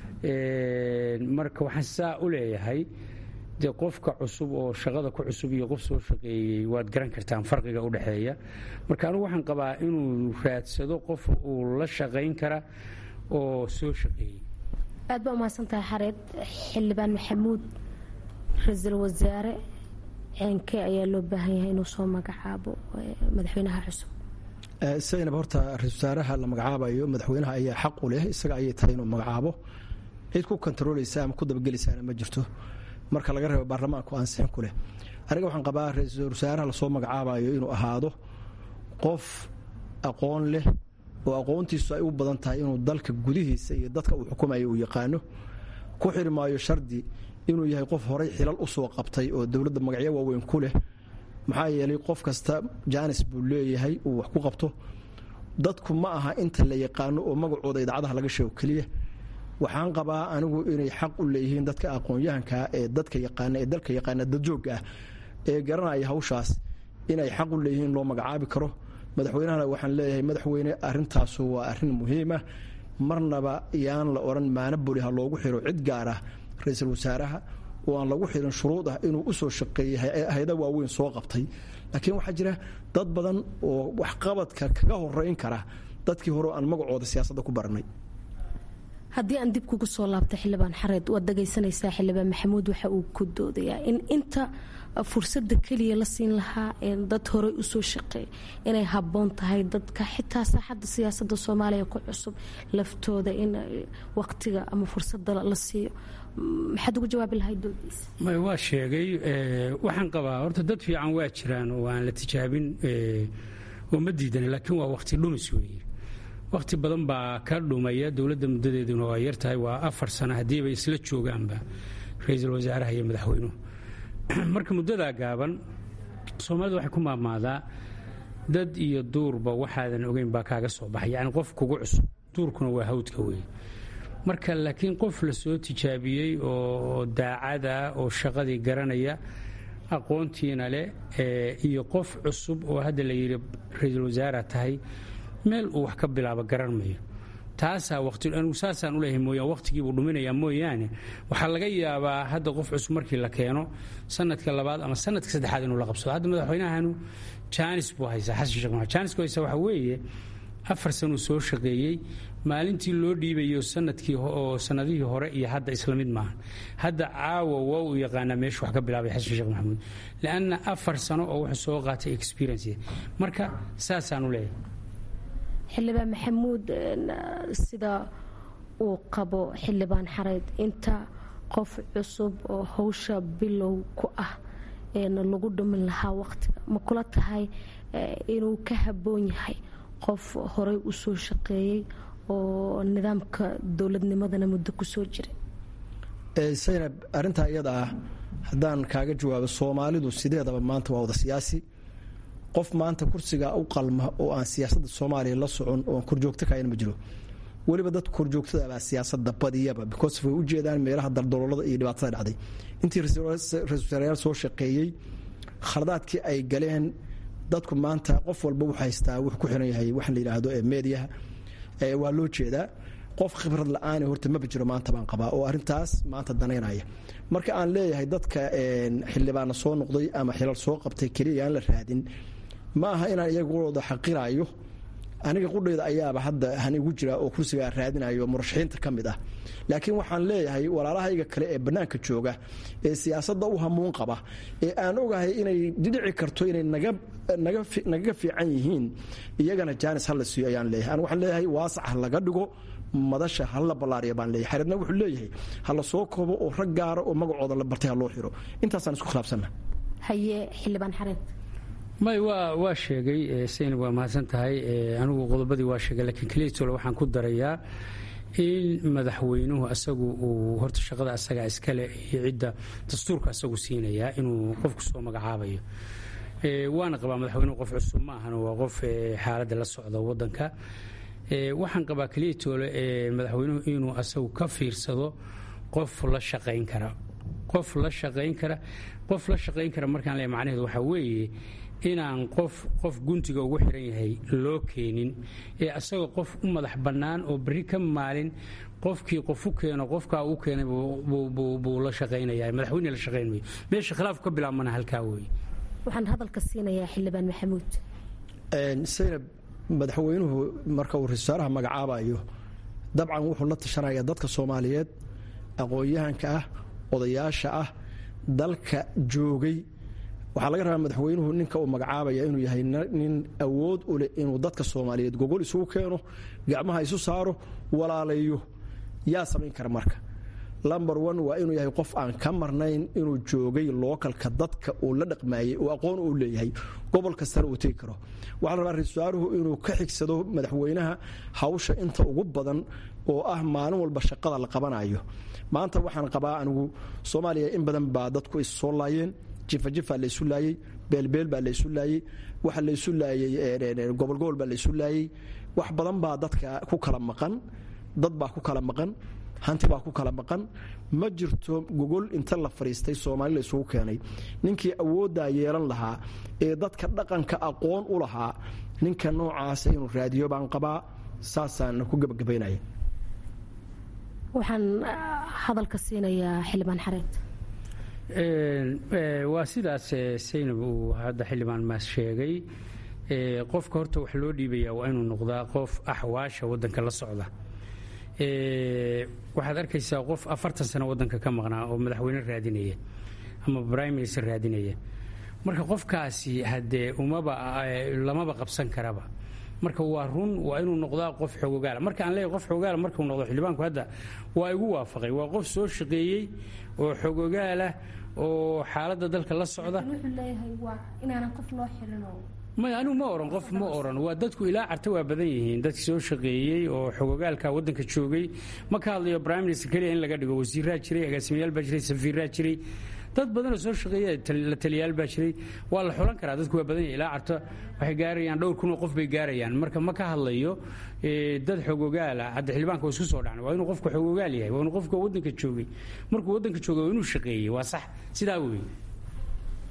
marka waxaan saa u leeyahay dee qofka cusub oo shaqada ku cusub iyo qof soo shaqeeyey waad garan kartaan farqiga u dhexeeya marka anigu waxaan qabaa inuu raadsado qof uu la shaqayn kara oo soo shaqeeyey aad baa umahadsantahay xareed xildhibaan maxamuud ra-iisul wasaare ceenkee ayaa loo baahan yahay inuu soo magacaabo madaxweynaha cusub saynab horta ra-isul wasaaraha la magacaabayo madaxweynaha ayaa xaq u leh isaga ayay tahay inuu magacaabo cid ku kontarooleysa ama ku dabagelaysaana ma jirto marka laga reebo baarlamaanku ansixin ku leh aniga waxaan qabaa ra-iisul wasaaraha lasoo magacaabayo inuu ahaado qof aqoon leh oo aqoontiisu ay u badan tahay inuu dalka gudihiisa iyo dadka uu xukumayo uu yaqaano ku xiri maayo shardi inuu yahay qof horay xilal u soo qabtay oo dowladda magacyo waaweyn ku leh maxaa yeelay qof kasta jaanis buu leeyahay uu wax ku qabto dadku ma aha inta la yaqaano oo magacooda idaacadaha laga sheego keliya waxaan qabaa anigu inay xaq u leeyihiin dadka aqoon-yahankaa ee dadka yaqaana ee dalka yaqaana dadjoogga ah ee garanaya hawshaas inay xaq u leeyihiin loo magacaabi karo madaxweynahana waxaan leeyahay madaxweyne arintaasu waa arin muhiima marnaba yaan la odhan maana boli ha loogu xiro cid gaar ah ra-iisul wasaaraha oo aan lagu xirin shuruud ah inuu usoo shaqeeyey hay-ada waaweyn soo qabtay laakiin waxaa jira dad badan oo waxqabadka kaga horeyn kara dadkii hore aan magacooda siyaasadda ku baranay haddii aan dib kugu soo laabta xildhibaan xareed waad dhagaysanaysaa xildhibaan maxamuud waxa uu ku doodayaa in inta fursada keliya la siin lahaa dad horey usoo shaqeey inay habboon tahay dadka xitaa saaxadda siyaasada soomaaliya ku cusub laftooda in waqtiga ama fursada la siiyo maxaad ugu jawaabi lahayd doodiisa waa sheegay waxaan qabaa horta dad fiican waa jiraan oo aan la tijaabin oo ma diidan laakiin waa waqti dhumis weeye waqti badan baa ka dhumaya dowladda muddadeeduna waa yartahay waa afar sano haddiiba isla joogaanba ra-iisul wasaaraha iyo madaxweynuhu marka muddadaa gaaban soomaalida waxay ku maamaadaa dad iyo duurba waxaadan ogeyn baa kaaga soo baxay yacni qof kugu cusub duurkuna waa hawdka weeye marka laakiin qof la soo tijaabiyey oo daacada oo shaqadii garanaya aqoontiina leh iyo qof cusub oo hadda la yidhi ra-iisul wasaara tahay meel uu wax ka bilaabo garan mayo taasaa waqti anigu saasaan u leeyahay mooyaan waqtigiibuu dhuminayaa mooyaane waxaa laga yaabaa hadda qof cusub markii la keeno sanadka labaad ama sanadka saddexaad inuu la qabsado hadda madaxweynahanu jaanis buu haysaa xasan sheekh maxamed jaanisku haysaa waxaa weeye afar sanuu soo shaqeeyey maalintii loo dhiibayo sanadkii oo sanadihii hore iyo hadda isla mid maaha hadda caawa waa uu yaqaanaa meeshu wax ka bilaabay xasan sheekh maxamuud lianna afar sano oo wuxuu soo qaatay experience marka saasaan u leeyahay xildhibaan maxamuud sida uu qabo xildhibaan xareyd inta qof cusub oo howsha bilow ku ah lagu dhumin lahaa waqtiga ma kula tahay inuu ka habboon yahay qof horey u soo shaqeeyey oo nidaamka dowladnimadana muddo kusoo jiray saynab arintaa iyada ah haddaan kaaga jawaabo soomaalidu sideedaba maanta waa wada siyaasi qof maanta kursiga u qalma oo aan siyaasadda soomaaliya la socon oo aan korjoogto kahayn ma jiro weliba dadka korjoogtadabaa siyaasada badiyaba because way u jeedaan meelaha daldaloolada iyo dhibaatada dhacday intii ra-isul wasaarayaal soo shaqeeyey khaladaadkii ay galeen dadku maanta qof walba wuxuu haystaa wuxuu ku xiran yahay waxaan la yidhaahdo ee meediyaha waa loo jeedaa qof khibrad la-aani horta maba jiro maanta baan qabaa oo arrintaas maanta danaynaya marka aan leeyahay dadka xildhibaana soo noqday ama xilal soo qabtay keliya aan la raadin ma aha inaan iyagooda xaqirayo aniga qudhayda ayaaba hadda han igu jira oo kursigaa raadinayo murashaxiinta ka mid ah laakiin waxaan leeyahay walaalahayga kale ee bannaanka jooga ee siyaasadda u hamuun qaba ee aan ogahay inay dhici karto inay nagaga fiican yihiin iyagana jaanis hala siiyo ayaan leeyahay an waxaan leeyahay waasac ha laga dhigo madasha hala ballaariya baan leeyahay xareedna wuxuu leeyahay hala soo koobo oo rag gaara oo magacooda la bartay ha loo xiro intaasaan isku khilaafsanna haye xildhibaan xareed may waa waa sheegay saynab waa mahadsan tahay anigu qodobadii waa sheegay laakiin keliitole waxaan ku darayaa in madaxweynuhu asagu uu horta shaqada asaga iskale iyo cidda dastuurka asagu siinayaa inuu qofku soo magacaabayo waana qabaa madaxweynuhu qof cusub ma ahan waa qof xaaladda la socda wadanka waxaan qabaa keliitoole madaxweynuhu inuu asagu ka fiirsado qof la shaqayn kara qof la shaqayn kara qof la shaqayn kara markaan leeyahay macnaheedu waxaa weeye inaan qof qof guntiga ugu xiran yahay loo keenin ee asagoo qof u madax bannaan oo berri ka maalin qofkii qof u keeno qofkaa uu keenay buu la shaqaynaya madaxweyne la shaqayn mayo meesha khilaafku ka bilaabmana halkaa weeye waxaan hadalka siinayaa xildhibaan maxamuud saynab madaxweynuhu marka uu ra-iisaaraha magacaabayo dabcan wuxuu la tashanaya dadka soomaaliyeed aqoon-yahanka ah odayaasha ah dalka joogay waxaa laga rabaa madaxweynuhu ninka uu magacaabaya inuu yahay nin awood u leh inuu dadka soomaaliyeed gogol isugu keeno gacmaha isu saaro walaalayo yaa samayn kara marka lomber one waa inuu yahay qof aan ka marnayn inuu joogay lookalka dadka uu la dhaqmaayey oo aqoon uu leeyahay gobol kastana uu tegi karo waxaa la rabaa ra-isul wasaaruhu inuu ka xigsado madaxweynaha hawsha inta ugu badan oo ah maalin walba shaqada la qabanayo maanta waxaan qabaa anigu soomaaliya in badan baa dadku is soo laayeen jifajifaa laysu laayey beelbeel baa laysu laayey waxa laysu laayey gobolgobol baa laysu laayey wax badan baa dadka ku kala maqan dad baa ku kala maqan hanti baa ku kala maqan ma jirto gogol inta la fadhiistay soomaali la isugu keenay ninkii awooddaa yeelan lahaa ee dadka dhaqanka aqoon u lahaa ninka noocaasa inuu raadiyo baan qabaa saasaana ku gebagabaynaya waxaan hadalka siinayaa xildhibaan xareed waa sidaas saynab uu hadda xildhibaan maas sheegay qofka horta wax loo dhiibaya waa inuu noqdaa qof axwaasha wadanka la socda waxaad arkaysaa qof afartan sano wadanka ka maqnaa oo madaxweyne raadinaya ama prime minister raadinaya marka qofkaasi haddee umaba lamaba qabsan karaba marka waa run waa inuu noqdaa qof xogogaala marka aan leeyahay qof xogogaala markuu noqdo xildhibaanku hadda waa igu waafaqay waa qof soo shaqeeyey oo xogogaalah oo xaaladda dalka la socda maya anigu ma oran qof ma oran waa dadku ilaa carta waa badan yihiin dadki soo shaqeeyey oo xogogaalka wadanka joogay ma ka hadlayo prime minister keliya in laga dhigo wasiiraa jiray agaasimayaal baa jiray safiiraa jiray dad badanoo soo shaqeeya la taliyaal baa jiray waa la xulan karaa dadku waa badan yahay ilaa carta waxay gaarayaan dhowr kun oo qof bay gaarayaan marka ma ka hadlayo dad xogogaala hadda xildhibaanka waa isku soo dhacna waa inuu qofku xogogaal yahay waa inuu qofku wadanka joogay markuu wadanka joogay waa inuu shaqeeyey waa sax sidaa weeye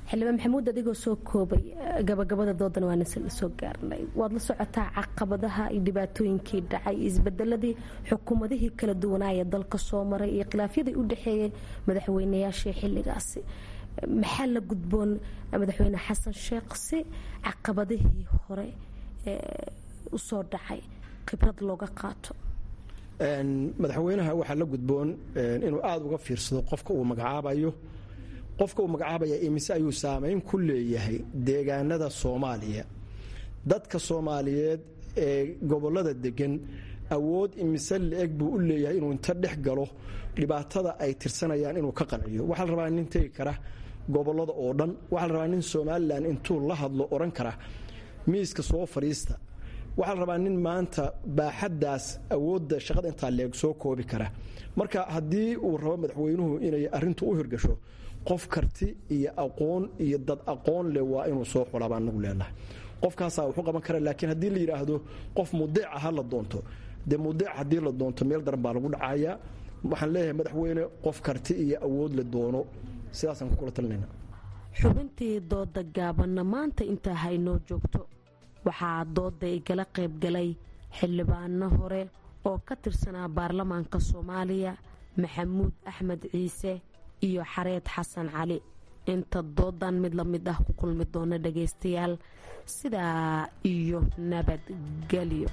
xildhibaan maxamuud adigoo soo koobay gabagabada doodan waana la soo gaarnay waad la socotaa caqabadaha iyo dhibaatooyinkii dhacay isbedeladii xukuumadihii kala duwanaaya dalka soo maray iyo khilaafyadii u dhexeeyay madaxweynayaashii xilligaasi maxaa la gudboon madaxweyne xasan sheekh si caqabadihii hore usoo dhacay khibrad looga qaato madaxweynaha waxaa la gudboon inuu aada uga fiirsado qofka uu magacaabayo qofka uu magacaabaya imise ayuu saameyn ku leeyahay deegaanada soomaaliya dadka soomaaliyeed ee gobolada degan awood imise la-eg buu u leeyahay inuu inta dhex galo dhibaatada ay tirsanayaan inuu ka qanciyo waxaa la rabaa nin tegi kara gobolada oo dhan waxaa la rabaa nin somalilan intuu la hadlo odhan kara miiska soo fadhiista waxaa la rabaa nin maanta baaxaddaas awoodda shaqada intaa leeg soo koobi kara marka haddii uu rabo madaxweynuhu inay arintu u hirgasho qof karti iyo aqoon iyo dad aqoon leh waa inuu soo xulabaa nagu leenahay qofkaasaa wuxuu qaban kara laakiin haddii la yidhaahdo qof mudeeca ha la doonto dee mudeec haddii la doonto meel daran baa lagu dhacayaa waxaan leeyahay madaxweyne qof karti iyo awood la doono sidaasaan ku kula talinayna xubintii dooda gaabanna maanta intaa haynoo joogto waxaa dooda igala qaybgalay xildhibaano hore oo ka tirsanaa baarlamaanka soomaaliya maxamuud axmed ciise iyo xareed xasan cali inta doodan mid la mid ah ku kulmi doona dhagaystayaal sidaa iyo nabadgelyo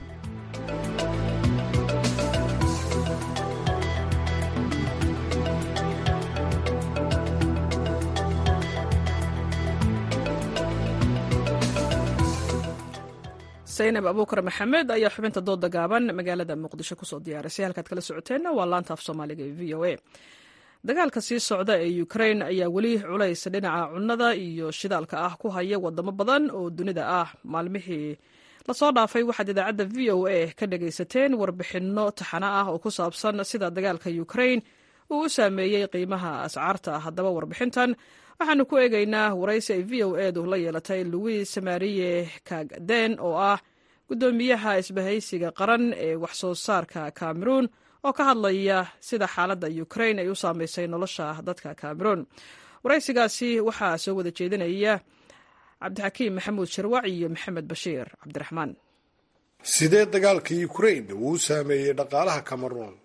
saynab abuukar maxamed ayaa xubinta dooda gaaban magaalada muqdisho kusoo diyaarisay halkaad kala socoteenna waa laanta af soomaaliga ee v o a dagaalka sii socda ee ukrain ayaa weli culays dhinaca cunnada iyo shidaalka ah ku haya wadamo badan oo dunida ah maalmihii lasoo dhaafay waxaad idaacadda v o a ka dhagaysateen warbixinno taxano ah oo ku saabsan sida dagaalka ukrain uu u saameeyey qiimaha ascaarta haddaba warbixintan waxaanu ku eegaynaa waraysi ay v o edu la yeelatay louis mariye kagden oo ah guddoomiyaha isbahaysiga qaran ee waxsoo saarka cameroun oo ka hadlaya sida xaaladda ukrain ay u saameysay nolosha dadka cameroun waraysigaasi waxaa soo wada jeedinaya cabdixakiim maxamuud sharwac iyo maxamed bashiir cabdiraxmaan sidee dagaalka ukrain uu u saameeyey dhaqaalaha cameroun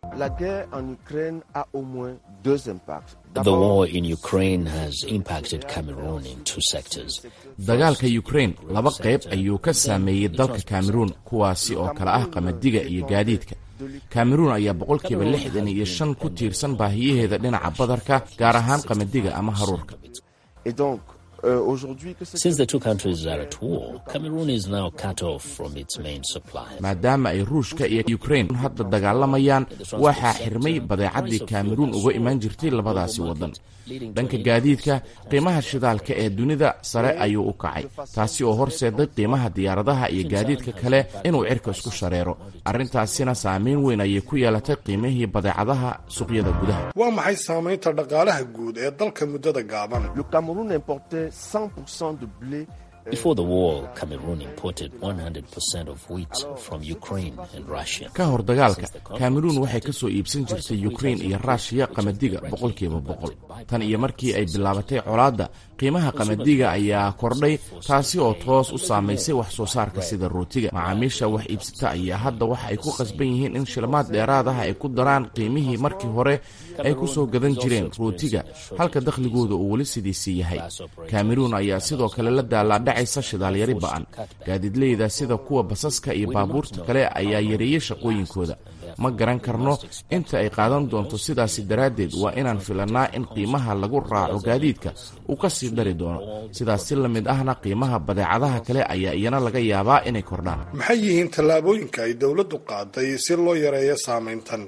dagaalka ukrain laba qayb ayuu ka saameeyey dalka cameroun kuwaasi oo kale ah qamadiga iyo gaadiidka cameroun ayaa boqolkiiba lixdan iyo shan ku tiirsan baahiyaheeda dhinaca badarka gaar ahaan qamadiga ama haruurka maadaama ay ruushka iyo ukrain hadda dagaalamayaan waxaa xirmay badeecadii cameroun uga imaan jirtay labadaasi waddan dhanka gaadiidka qiimaha shidaalka ee dunida sare ayuu u kacay taasi oo horseeday qiimaha diyaaradaha iyo gaadiidka kale inuu cirka isku shareero arrintaasina saameyn weyn ayay ku yeelatay qiimihii badeecadaha suuqyada gudaha waa maxay saamaynta dhaqaalaha guud ee dalka muddada gaaban ka hor dagaalka cameroun waxay ka soo iibsan jirtay ukrain iyo ruushiya qamadiga boqolkiiba boqol tan iyo markii ay bilaabatay colaadda qiimaha qamadiga ayaa kordhay taasi oo toos u saamaysay wax soo saarka sida rootiga macaamiisha wax iibsata ayaa hadda waxa ay ku qasban yihiin in shilmaad dheeraadaha ay ku daraan qiimihii markii hore ay ku soo gadan jireen rootiga halka dakhligooda uu weli sidiisii yahay cameroun ayaa sidoo kale la daalaadhacaysa shidaalyari ba'an gaadiidleyda sida kuwa basaska iyo baabuurta kale ayaa yareeyey shaqooyinkooda ma garan karno inta ay qaadan doonto sidaasi daraaddeed waa inaan filannaa in qiimaha lagu raaco gaadiidka uu ka sii dari doono sidaas si la mid ahna qiimaha badeecadaha kale ayaa iyana laga yaabaa inay kordhaan maxay yihiin tallaabooyinka ay dowladdu qaaday si loo yareeyo saamayntan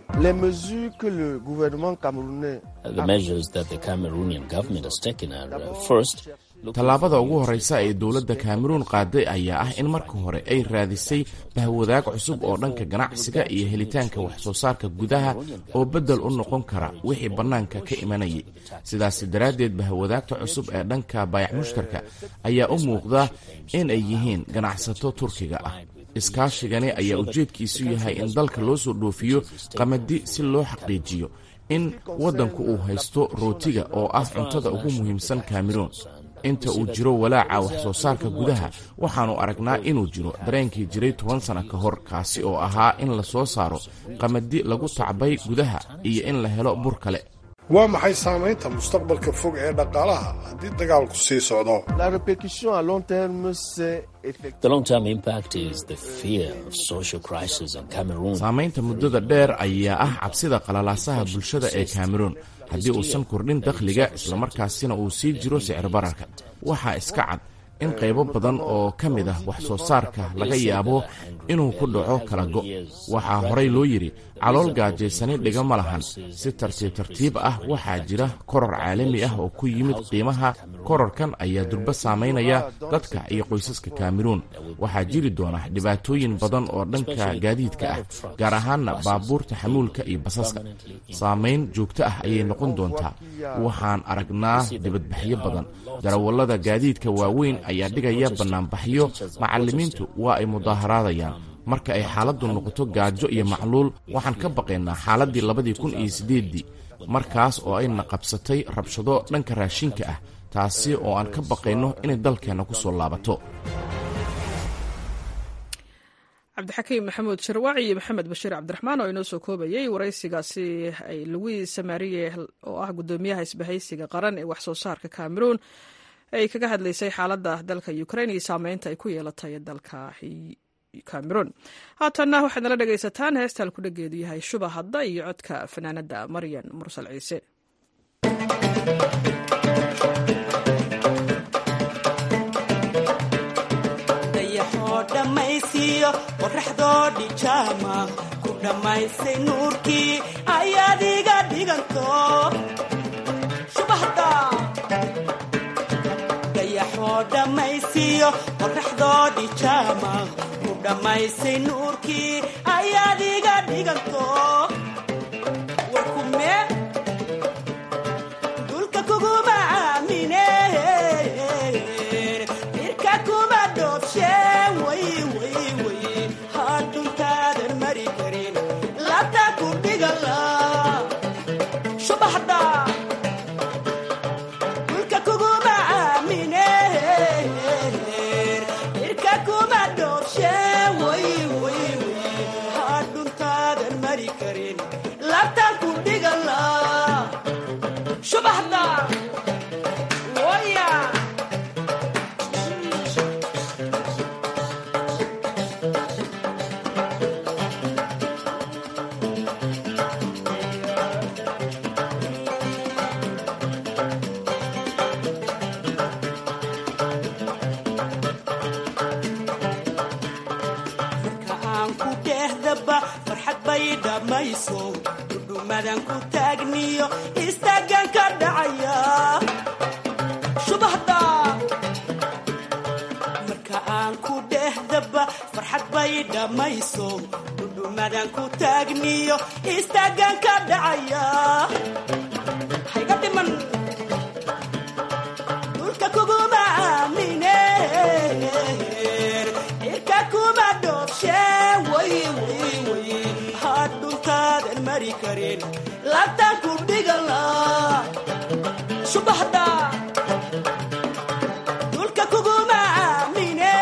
tallaabada ugu horreysa ee dowladda cameroun qaaday ayaa ah in marka hore ay raadisay bahwadaag cusub oo dhanka ganacsiga iyo helitaanka wax soo saarka gudaha oo beddel u noqon kara wixii bannaanka ka imanayay sidaasi daraaddeed bahwadaagta cusub ee dhanka baayac mushtarka ayaa u muuqda in ay yihiin ganacsato turkiga ah iskaashigani ayaa ujeedkiisu yahay in dalka loo soo dhoofiyo qamadi si loo xaqiijiyo in waddanku uu haysto rootiga oo ah cuntada ugu muhiimsan cameroun inta uu jiro walaaca wax soo saarka gudaha waxaannu aragnaa inuu jiro dareenkii jiray toban sana ka hor kaasi oo ahaa in la soo saaro qamadi lagu tacbay gudaha iyo in la helo bur kale waa maxay saamaynta mustaqbalka fog ee dhaqaalaha haddii dagaalku sii socdo saamaynta muddada dheer ayaa ah cabsida qalalaasaha bulshada ee kameruun haddii uusan kordhin dakhliga islamarkaasina uu sii jiro sicir bararka waxaa iska cad in qaybo badan oo ka mid ah wax soo saarka laga yaabo inuu ku dhaco kala go' waxaa horay loo yidhi calool gaajaysani dhiga ma lahan si tartiib tartiib ah waxaa jira koror caalami ah oo ku yimid qiimaha kororkan ayaa durba saamaynaya dadka iyo qoysaska kameruun waxaa jiri doona dhibaatooyin badan oo dhanka gaadiidka ah gaar ahaanna baabuurta xamuulka iyo basaska saamayn joogto ah ayay noqon doontaa waxaan aragnaa dibadbaxyo badan darawallada gaadiidka waaweyn ayaa dhigaya bannaanbaxyo macallimiintu waa ay mudaaharaadayaan marka ay xaaladdu noqoto gaajo iyo macluul waxaan ka baqaynaa xaaladdii labadii kun iyo siddeeddii markaas oo ayna qabsatay rabshado dhanka raashinka ah taasi oo aan ka baqayno inay dalkeenna ku soo laabato cabdixakiim maxamuud sharwaaci iyo maxamed bashiir cabdiraxmaan oo inoo soo koobayey waraysigaasi ay luwiis samaariye oo ah guddoomiyaha isbahaysiga qaran ee wax soo saarka kameruun ay kaga hadlaysay xaaladda dalka ukrain iyo saameynta ay ku yeelatay dalka cameron haatanna waxaad nala dhegaysataan heesta halkudhageedu yahay shuba hadda iyo codka fanaanadda maryan mursal ciise dayaxoo dhammaysiiyo qoraxdoo dhijaama ku dhammaysay nuurkii ayaad iga dhiganto shubahda dayaxoo dhammaysiiyo qoraxdoo dhijaama ku dhammaysay nuurkii ayaad iga dhiganto warkume dulka kuguma aamine irka kuma dhoobshe way way way hadhuntaadan mari karin labta ku dhigala shubaxda dulka kuguma aamine irka kuma dhoobshe way way way hadhuntaadan mari karin labta ku dhigala shubaxda waya marka aan ku dhehdaba farxad bay dhammayso dhudhumadan ku taagniyo istaagan ka dhacaya shubahda marka aan ku dhehdaba farxad bay dhammayso dhudhumadan ku taagniyo istaagan ka dhacaya hayga dhiman dhulka kuguma aamine irka kuma dhoobshe way way way hadhuntaadan mari karin labtan ku dhigala shubahda dhulka kuguma aamine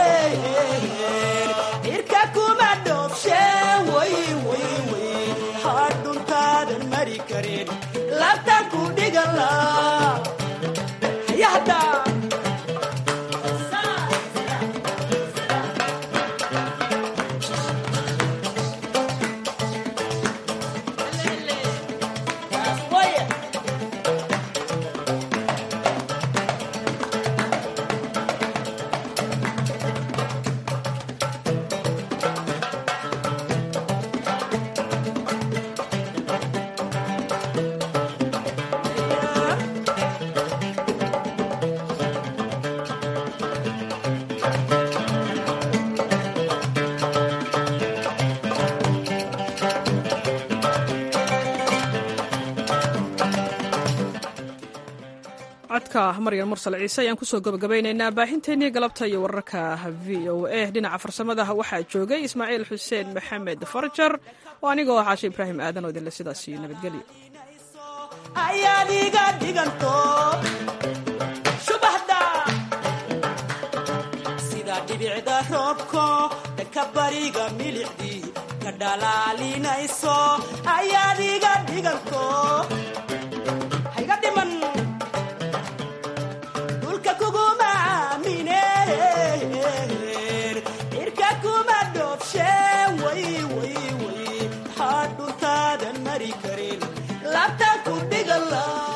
irka kuma dhoobshe way way way hadhuntaadan mari karin labtan ku dhigala hayahda codka maryan mursal ciise ayaan kusoo gabagabaynaynaa baahinteennii galabta iyo wararka v o a dhinaca farsamadaha waxaa joogay ismaaciil xuseen maxamed farjar oo anigoo ah caashe ibraahim aadan oo idinle sidaas iyo nabadgelyo ayaad iga dhiganto shubahda dhanka bariga milixdii ka dhalaalinayso ayaad iga dhiganto hayga dhiman dhulka kuguma aamineen cirka kuma dhoobsheen way way way maxaa dhuntaadan mari karin labta ku dhigala